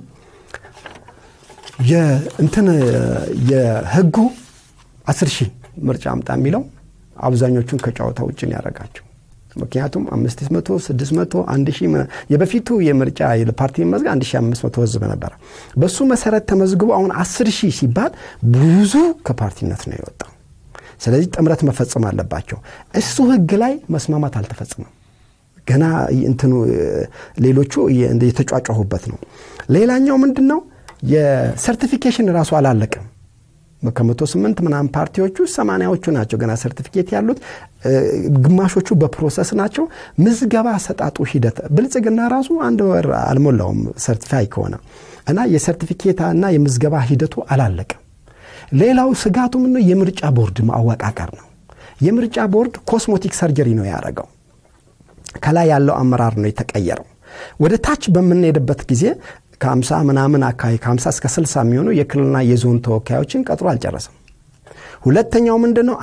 Speaker 4: እንትን የህጉ አስር ሺህ ምርጫ አምጣ የሚለው አብዛኞቹን ከጨዋታ ውጭን ያደረጋቸው ምክንያቱም አምስት መቶ ስድስት መቶ አንድ ሺህ የበፊቱ የምርጫ ፓርቲ መዝገብ አንድ ሺህ አምስት መቶ ህዝብ ነበረ። በሱ መሰረት ተመዝግቦ አሁን አስር ሺህ ሲባል ብዙ ከፓርቲነት ነው የወጣው። ስለዚህ ጥምረት መፈጸም አለባቸው። እሱ ህግ ላይ መስማማት አልተፈጸመም። ገና እንትኑ ሌሎቹ የተጫጫሁበት ነው። ሌላኛው ምንድን ነው የሰርቲፊኬሽን ራሱ አላለቅም። ከመቶ ስምንት ምናምን ፓርቲዎቹ ሰማንያዎቹ ናቸው ገና ሰርቲፊኬት ያሉት፣ ግማሾቹ በፕሮሰስ ናቸው። ምዝገባ ሰጣጡ ሂደት ብልጽግና ራሱ አንድ ወር አልሞላውም ሰርቲፋይ ከሆነ እና የሰርቲፊኬት እና የምዝገባ ሂደቱ አላለቅም። ሌላው ስጋቱ ምነው የምርጫ ቦርድ አወቃቀር ነው። የምርጫ ቦርድ ኮስሞቲክ ሰርጀሪ ነው ያደረገው። ከላይ ያለው አመራር ነው የተቀየረው። ወደ ታች በምንሄድበት ጊዜ ከ50 ምናምን አካባቢ ከ50 እስከ 60 የሚሆኑ የክልልና የዞን ተወካዮችን ቀጥሮ አልጨረሰም። ሁለተኛው ምንድን ነው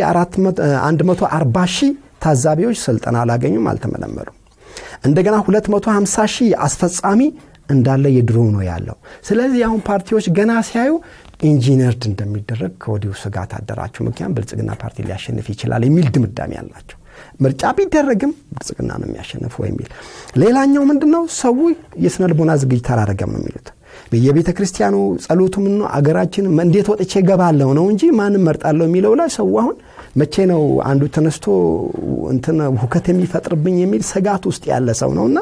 Speaker 4: 140 ሺህ ታዛቢዎች ስልጠና አላገኙም፣ አልተመለመሉም። እንደገና 250 ሺህ አስፈጻሚ እንዳለ የድሮ ነው ያለው። ስለዚህ አሁን ፓርቲዎች ገና ሲያዩ ኢንጂነርድ እንደሚደረግ ከወዲሁ ስጋት አደራቸው። ምክንያቱም ብልጽግና ፓርቲ ሊያሸንፍ ይችላል የሚል ድምዳሜ አላቸው። ምርጫ ቢደረግም ብልጽግና ነው የሚያሸንፈው የሚል ሌላኛው ምንድን ነው ሰው የስነ ልቦና ዝግጅት አላረገም ነው የሚሉት በየቤተ ክርስቲያኑ ጸሎቱ ምን ነው አገራችን እንዴት ወጥቼ ገባለሁ ነው እንጂ ማንም መርጣለሁ የሚለው ላይ ሰው አሁን መቼ ነው አንዱ ተነስቶ እንትን ሁከት የሚፈጥርብኝ የሚል ስጋት ውስጥ ያለ ሰው ነውና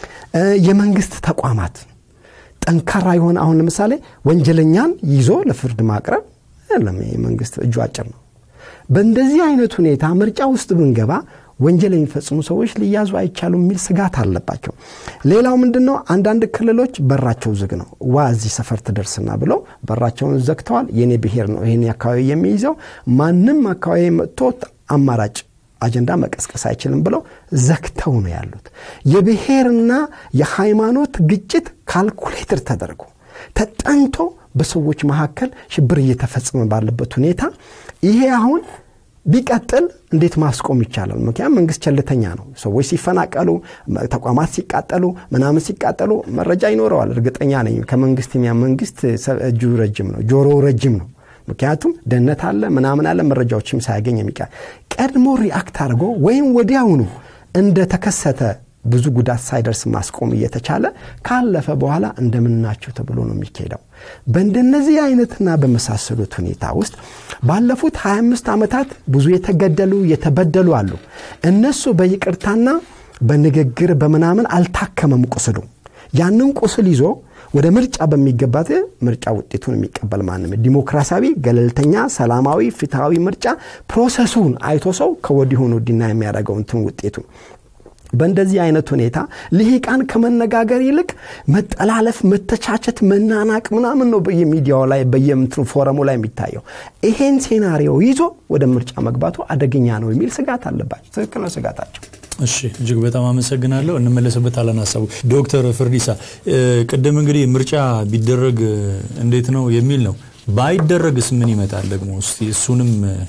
Speaker 4: የመንግስት ተቋማት ጠንካራ የሆነ አሁን ለምሳሌ ወንጀለኛን ይዞ ለፍርድ ማቅረብ የለም መንግስት እጁ አጭር ነው በእንደዚህ አይነት ሁኔታ ምርጫ ውስጥ ብንገባ ወንጀል የሚፈጽሙ ሰዎች ሊያዙ አይቻሉም የሚል ስጋት አለባቸው። ሌላው ምንድን ነው? አንዳንድ ክልሎች በራቸው ዝግ ነው። ዋ እዚህ ሰፈር ትደርስና ብለው በራቸውን ዘግተዋል። የኔ ብሔር ነው ይህን አካባቢ የሚይዘው ማንም አካባቢ መጥቶ አማራጭ አጀንዳ መቀስቀስ አይችልም ብለው ዘግተው ነው ያሉት። የብሔርና የሃይማኖት ግጭት ካልኩሌትር ተደርጎ ተጠንቶ በሰዎች መካከል ሽብር እየተፈጸመ ባለበት ሁኔታ ይሄ አሁን ቢቀጥል እንዴት ማስቆም ይቻላል? ምክንያቱም መንግስት ቸልተኛ ነው። ሰዎች ሲፈናቀሉ፣ ተቋማት ሲቃጠሉ፣ ምናምን ሲቃጠሉ መረጃ ይኖረዋል። እርግጠኛ ነኝ ከመንግስት የሚያ መንግስት እጁ ረጅም ነው፣ ጆሮ ረጅም ነው። ምክንያቱም ደህንነት አለ ምናምን አለ መረጃዎችም ሳያገኝ የሚቃ ቀድሞ ሪአክት አድርጎ ወይም ወዲያውኑ እንደተከሰተ ብዙ ጉዳት ሳይደርስ ማስቆም እየተቻለ ካለፈ በኋላ እንደምናቸው ተብሎ ነው የሚካሄደው። በእንደነዚህ አይነትና በመሳሰሉት ሁኔታ ውስጥ ባለፉት 25 ዓመታት ብዙ የተገደሉ የተበደሉ አሉ። እነሱ በይቅርታና በንግግር በምናምን አልታከመም ቁስሉ። ያንን ቁስል ይዞ ወደ ምርጫ በሚገባት ምርጫ ውጤቱን የሚቀበል ማንም ዲሞክራሲያዊ፣ ገለልተኛ፣ ሰላማዊ፣ ፍትሐዊ ምርጫ ፕሮሰሱን አይቶ ሰው ከወዲሁኑ ዲና የሚያደርገው እንትን ውጤቱ በእንደዚህ አይነት ሁኔታ ልሂቃን ከመነጋገር ይልቅ መጠላለፍ፣ መተቻቸት፣ መናናቅ ምናምን ነው በየሚዲያው ላይ በየምትኑ ፎረሙ ላይ የሚታየው። ይሄን ሴናሪዮ ይዞ ወደ ምርጫ መግባቱ አደገኛ ነው የሚል ስጋት አለባቸው። ትክክል ነው ስጋታቸው።
Speaker 3: እሺ እጅግ በጣም አመሰግናለሁ። እንመለስበታለን ሀሳቡ። ዶክተር ፍርዲሳ ቅድም እንግዲህ ምርጫ ቢደረግ እንዴት ነው የሚል ነው። ባይደረግስ ምን ይመጣል ደግሞ? እስቲ እሱንም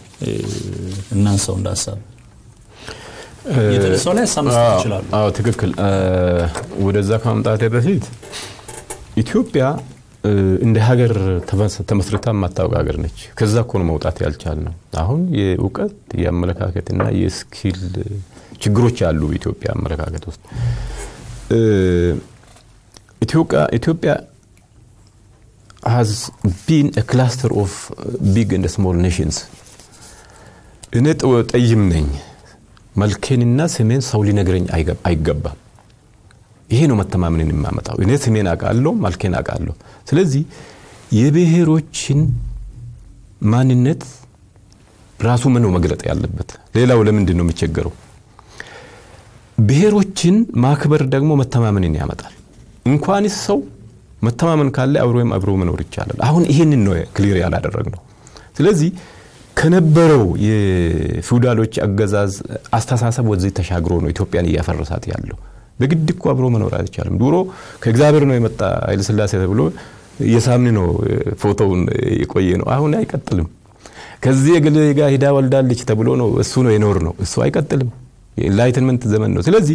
Speaker 3: እናንሳው እንደ ሀሳብ የተነሳው ላይ ሀሳብ መስጠት ይችላሉ።
Speaker 5: አዎ ትክክል። ወደዛ ከማምጣቴ በፊት ኢትዮጵያ እንደ ሀገር ተመስርታ የማታውቅ ሀገር ነች። ከዛ እኮ ነው መውጣት ያልቻል ነው። አሁን የእውቀት የአመለካከትና የስኪል ችግሮች አሉ በኢትዮጵያ አመለካከት ውስጥ። ኢትዮጵያ ሃዝ ቢን ክላስተር ኦፍ ቢግ እንደ ስሞል ኔሽንስ። እኔ ጠይም ነኝ መልኬንና ስሜን ሰው ሊነግረኝ አይገባም። ይሄ ነው መተማመንን የሚያመጣው። እኔ ስሜን አውቃለሁ፣ መልኬን አውቃለሁ። ስለዚህ የብሔሮችን ማንነት ራሱ ምን ነው መግለጥ ያለበት? ሌላው ለምንድን ነው የሚቸገረው? ብሔሮችን ማክበር ደግሞ መተማመንን ያመጣል። እንኳንስ ሰው መተማመን ካለ አብሮም አብሮ መኖር ይቻላል። አሁን ይህንን ነው ክሊር ያላደረግ ነው። ስለዚህ ከነበረው የፊውዳሎች አገዛዝ አስተሳሰብ ወደዚህ ተሻግሮ ነው ኢትዮጵያን እያፈረሳት ያለው። በግድ እኮ አብሮ መኖር አይቻልም። ድሮ ከእግዚአብሔር ነው የመጣ ኃይለሥላሴ ተብሎ የሳምን ነው ፎቶውን የቆየ ነው። አሁን አይቀጥልም። ከዚህ የገሌ ጋር ሂዳ ወልዳለች ተብሎ ነው እሱ ነው የኖር ነው። እሱ አይቀጥልም። የኢንላይትንመንት ዘመን ነው። ስለዚህ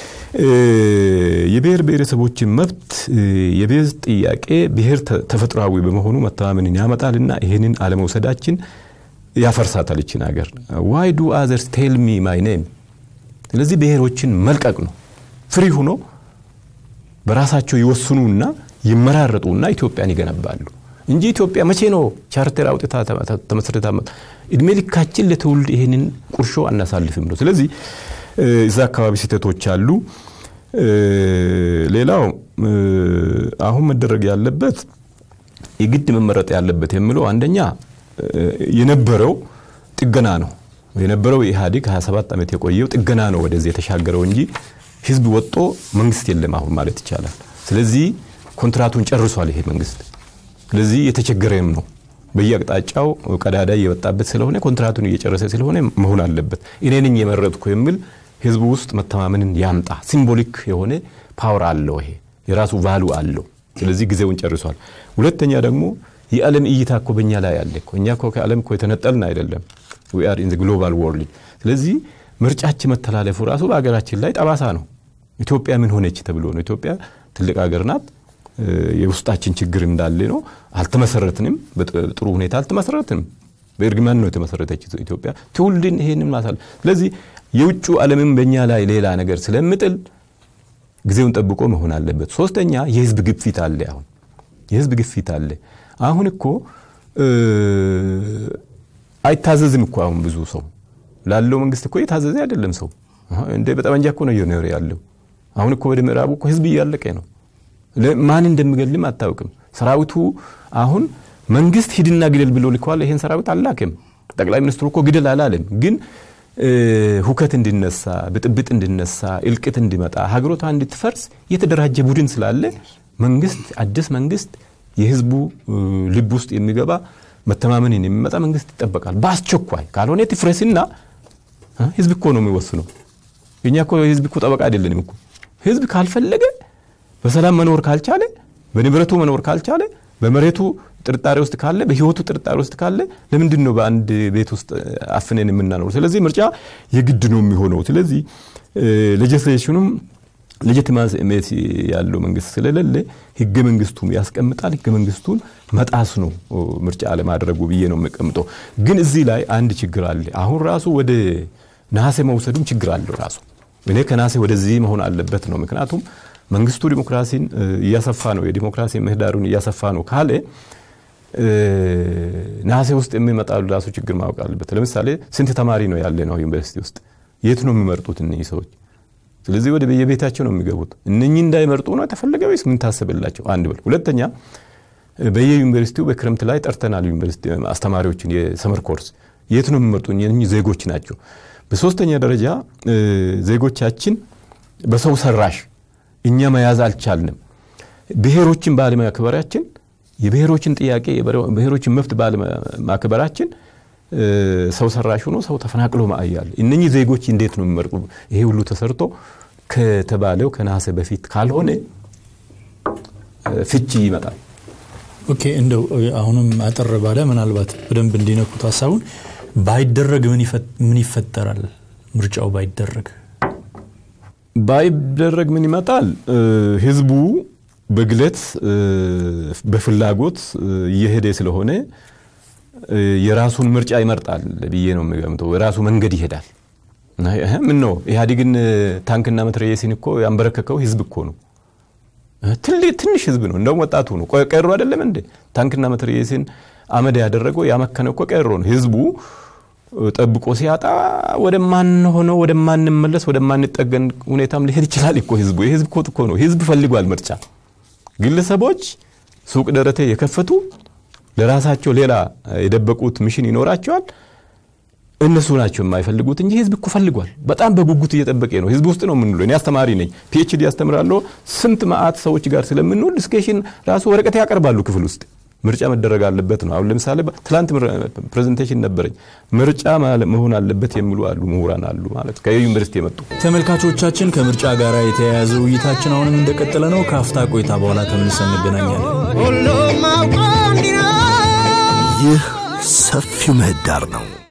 Speaker 5: የብሔር ብሔረሰቦችን መብት የብሔር ጥያቄ ብሔር ተፈጥሯዊ በመሆኑ መተማመንን ያመጣልና ይህንን አለመውሰዳችን ያፈርሳታል ይችን ሀገር። ዋይ ዱ አዘርስ ቴል ሚ ማይ ኔም። ስለዚህ ብሔሮችን መልቀቅ ነው። ፍሪ ሁኖ በራሳቸው ይወስኑና ይመራረጡና ኢትዮጵያን ይገነባሉ እንጂ ኢትዮጵያ መቼ ነው ቻርተር አውጥታ ተመስርታ እድሜ ልካችን ለትውልድ ይህንን ቁርሾ አናሳልፍም ነው። ስለዚህ እዛ አካባቢ ስህተቶች አሉ። ሌላው አሁን መደረግ ያለበት የግድ መመረጥ ያለበት የምለው አንደኛ የነበረው ጥገና ነው። የነበረው ኢህአዴግ 27 ዓመት የቆየው ጥገና ነው ወደዚህ የተሻገረው እንጂ ህዝብ ወጦ መንግስት የለም አሁን ማለት ይቻላል። ስለዚህ ኮንትራቱን ጨርሷል ይሄ መንግስት። ስለዚህ የተቸገረም ነው በየአቅጣጫው ቀዳዳ እየወጣበት ስለሆነ ኮንትራቱን እየጨረሰ ስለሆነ መሆን አለበት። እኔ ነኝ የመረጥኩ የሚል ህዝቡ ውስጥ መተማመንን ያምጣ። ሲምቦሊክ የሆነ ፓወር አለው። ይሄ የራሱ ቫሉ አለው። ስለዚህ ጊዜውን ጨርሷል። ሁለተኛ ደግሞ የዓለም እይታ እኮ በእኛ ላይ አለ እኮ። እኛ እኮ ከዓለም እኮ የተነጠልን አይደለም። ዊ አር ኢን ግሎባል ወርልድ። ስለዚህ ምርጫችን መተላለፉ ራሱ በሀገራችን ላይ ጠባሳ ነው። ኢትዮጵያ ምን ሆነች ተብሎ ነው። ኢትዮጵያ ትልቅ ሀገር ናት። የውስጣችን ችግር እንዳለ ነው። አልተመሰረትንም፣ በጥሩ ሁኔታ አልተመሰረትንም። በእርግማን ነው የተመሰረተች ኢትዮጵያ። ትውልድን ይሄንን ማሳል ስለዚህ የውጭ ዓለምም በእኛ ላይ ሌላ ነገር ስለምጥል ጊዜውን ጠብቆ መሆን አለበት። ሶስተኛ የህዝብ ግፊት አለ። አሁን የህዝብ ግፊት አለ። አሁን እኮ አይታዘዝም እኮ አሁን ብዙ ሰው ላለው መንግስት እኮ የታዘዘ አይደለም ሰው እንደ በጠመንጃ እኮ ነው እየኖረ ያለው። አሁን እኮ ወደ ምዕራቡ እኮ ህዝብ እያለቀ ነው። ማን እንደሚገልም አታውቅም። ሰራዊቱ አሁን መንግስት ሂድና ግደል ብሎ ልከዋል። ይሄን ሰራዊት አላክም። ጠቅላይ ሚኒስትሩ እኮ ግደል አላለም። ግን ሁከት እንዲነሳ፣ ብጥብጥ እንዲነሳ፣ እልቅት እንዲመጣ፣ ሀገሮቷ እንድትፈርስ የተደራጀ ቡድን ስላለ መንግስት አዲስ መንግስት የህዝቡ ልብ ውስጥ የሚገባ መተማመንን የሚመጣ መንግስት ይጠበቃል። በአስቸኳይ ካልሆነ ትፍረስና ህዝብ እኮ ነው የሚወስነው። እኛ እኮ ህዝብ እኮ ጠበቃ አይደለንም እኮ ህዝብ ካልፈለገ በሰላም መኖር ካልቻለ በንብረቱ መኖር ካልቻለ በመሬቱ ጥርጣሬ ውስጥ ካለ በህይወቱ ጥርጣሬ ውስጥ ካለ ለምንድን ነው በአንድ ቤት ውስጥ አፍነን የምናኖር? ስለዚህ ምርጫ የግድ ነው የሚሆነው። ስለዚህ ሌጅስሌሽኑም ሌጂቲማሲ ያለው መንግስት ስለሌለ ህገ መንግስቱም ያስቀምጣል። ህገ መንግስቱን መጣስ ነው ምርጫ አለማድረጉ ብዬ ነው የሚቀምጠው። ግን እዚህ ላይ አንድ ችግር አለ። አሁን ራሱ ወደ ነሐሴ መውሰዱም ችግር አለው ራሱ እኔ ከነሐሴ ወደዚህ መሆን አለበት ነው ምክንያቱም መንግስቱ ዲሞክራሲን እያሰፋ ነው፣ የዲሞክራሲ ምህዳሩን እያሰፋ ነው ካለ ነሐሴ ውስጥ የሚመጣሉ ራሱ ችግር ማወቅ አለበት። ለምሳሌ ስንት ተማሪ ነው ያለ ነው ዩኒቨርሲቲ ውስጥ? የት ነው የሚመርጡት እነኚህ ሰዎች? ስለዚህ ወደ በየቤታቸው ነው የሚገቡት። እነኚህ እንዳይመርጡ ነው የተፈለገ ወይስ ምን ታስብላቸው? አንድ ብል። ሁለተኛ በየዩኒቨርሲቲው በክረምት ላይ ጠርተናል ዩኒቨርሲቲ አስተማሪዎችን የሰመር ኮርስ የት ነው የሚመርጡ? እነኚህ ዜጎች ናቸው። በሶስተኛ ደረጃ ዜጎቻችን በሰው ሰራሽ እኛ መያዝ አልቻልንም። ብሔሮችን ባለማክበራችን የብሔሮችን ጥያቄ ብሔሮችን መብት ባለማክበራችን ሰው ሰራሽ ሆኖ ሰው ተፈናቅሎ ማእያል እነኚህ ዜጎች እንዴት ነው የሚመርጡ? ይሄ ሁሉ ተሰርቶ ከተባለው ከነሐሴ በፊት ካልሆነ ፍቺ ይመጣል።
Speaker 3: ኦኬ እንደው አሁንም አጠር ባለ ምናልባት በደንብ እንዲነኩት ሀሳቡን ባይደረግ ምን ይፈጠራል? ምርጫው ባይደረግ
Speaker 5: ባይደረግ ምን ይመጣል? ህዝቡ በግለት በፍላጎት እየሄደ ስለሆነ የራሱን ምርጫ ይመርጣል ብዬ ነው የሚገምተው። የራሱ መንገድ ይሄዳል። ምን ነው ኢህአዴግን ታንክና መትረየሲን እኮ ያንበረከከው ህዝብ እኮ ነው። ትንሽ ህዝብ ነው። እንደውም ወጣቱ ነው። ቀሮ አይደለም እንዴ? ታንክና መትረየሲን አመድ ያደረገው ያመከነ እኮ ቀሮ ነው። ህዝቡ ጠብቆ ሲያጣ ወደማንሆነው ወደማንመለስ ወደማንጠገን ሁኔታም ሊሄድ ይችላል እኮ ህዝቡ። የህዝብ ኮት እኮ ነው። ህዝብ ፈልጓል ምርጫ። ግለሰቦች ሱቅ ደረቴ የከፈቱ ለራሳቸው ሌላ የደበቁት ሚሽን ይኖራቸዋል። እነሱ ናቸው የማይፈልጉት እንጂ ህዝብ እኮ ፈልጓል። በጣም በጉጉት እየጠበቀ ነው። ህዝብ ውስጥ ነው የምንውለው። እኔ አስተማሪ ነኝ፣ ፒኤችዲ ያስተምራለሁ። ስንት መዓት ሰዎች ጋር ስለምንውል ዲስኬሽን ራሱ ወረቀት ያቀርባሉ ክፍል ውስጥ ምርጫ መደረግ አለበት ነው። አሁን ለምሳሌ ትላንት ፕሬዘንቴሽን ነበረኝ። ምርጫ መሆን አለበት የሚሉ አሉ፣ ምሁራን አሉ ማለት ከዩኒቨርሲቲ የመጡ
Speaker 3: ተመልካቾቻችን ከምርጫ ጋር የተያያዘ ውይይታችን አሁንም እንደቀጠለ ነው። ከአፍታ ቆይታ በኋላ ተመልሰን እንገናኛለን።
Speaker 2: ሁሉም አውቆ እንዲኖር
Speaker 1: ይህ ሰፊው ምህዳር ነው።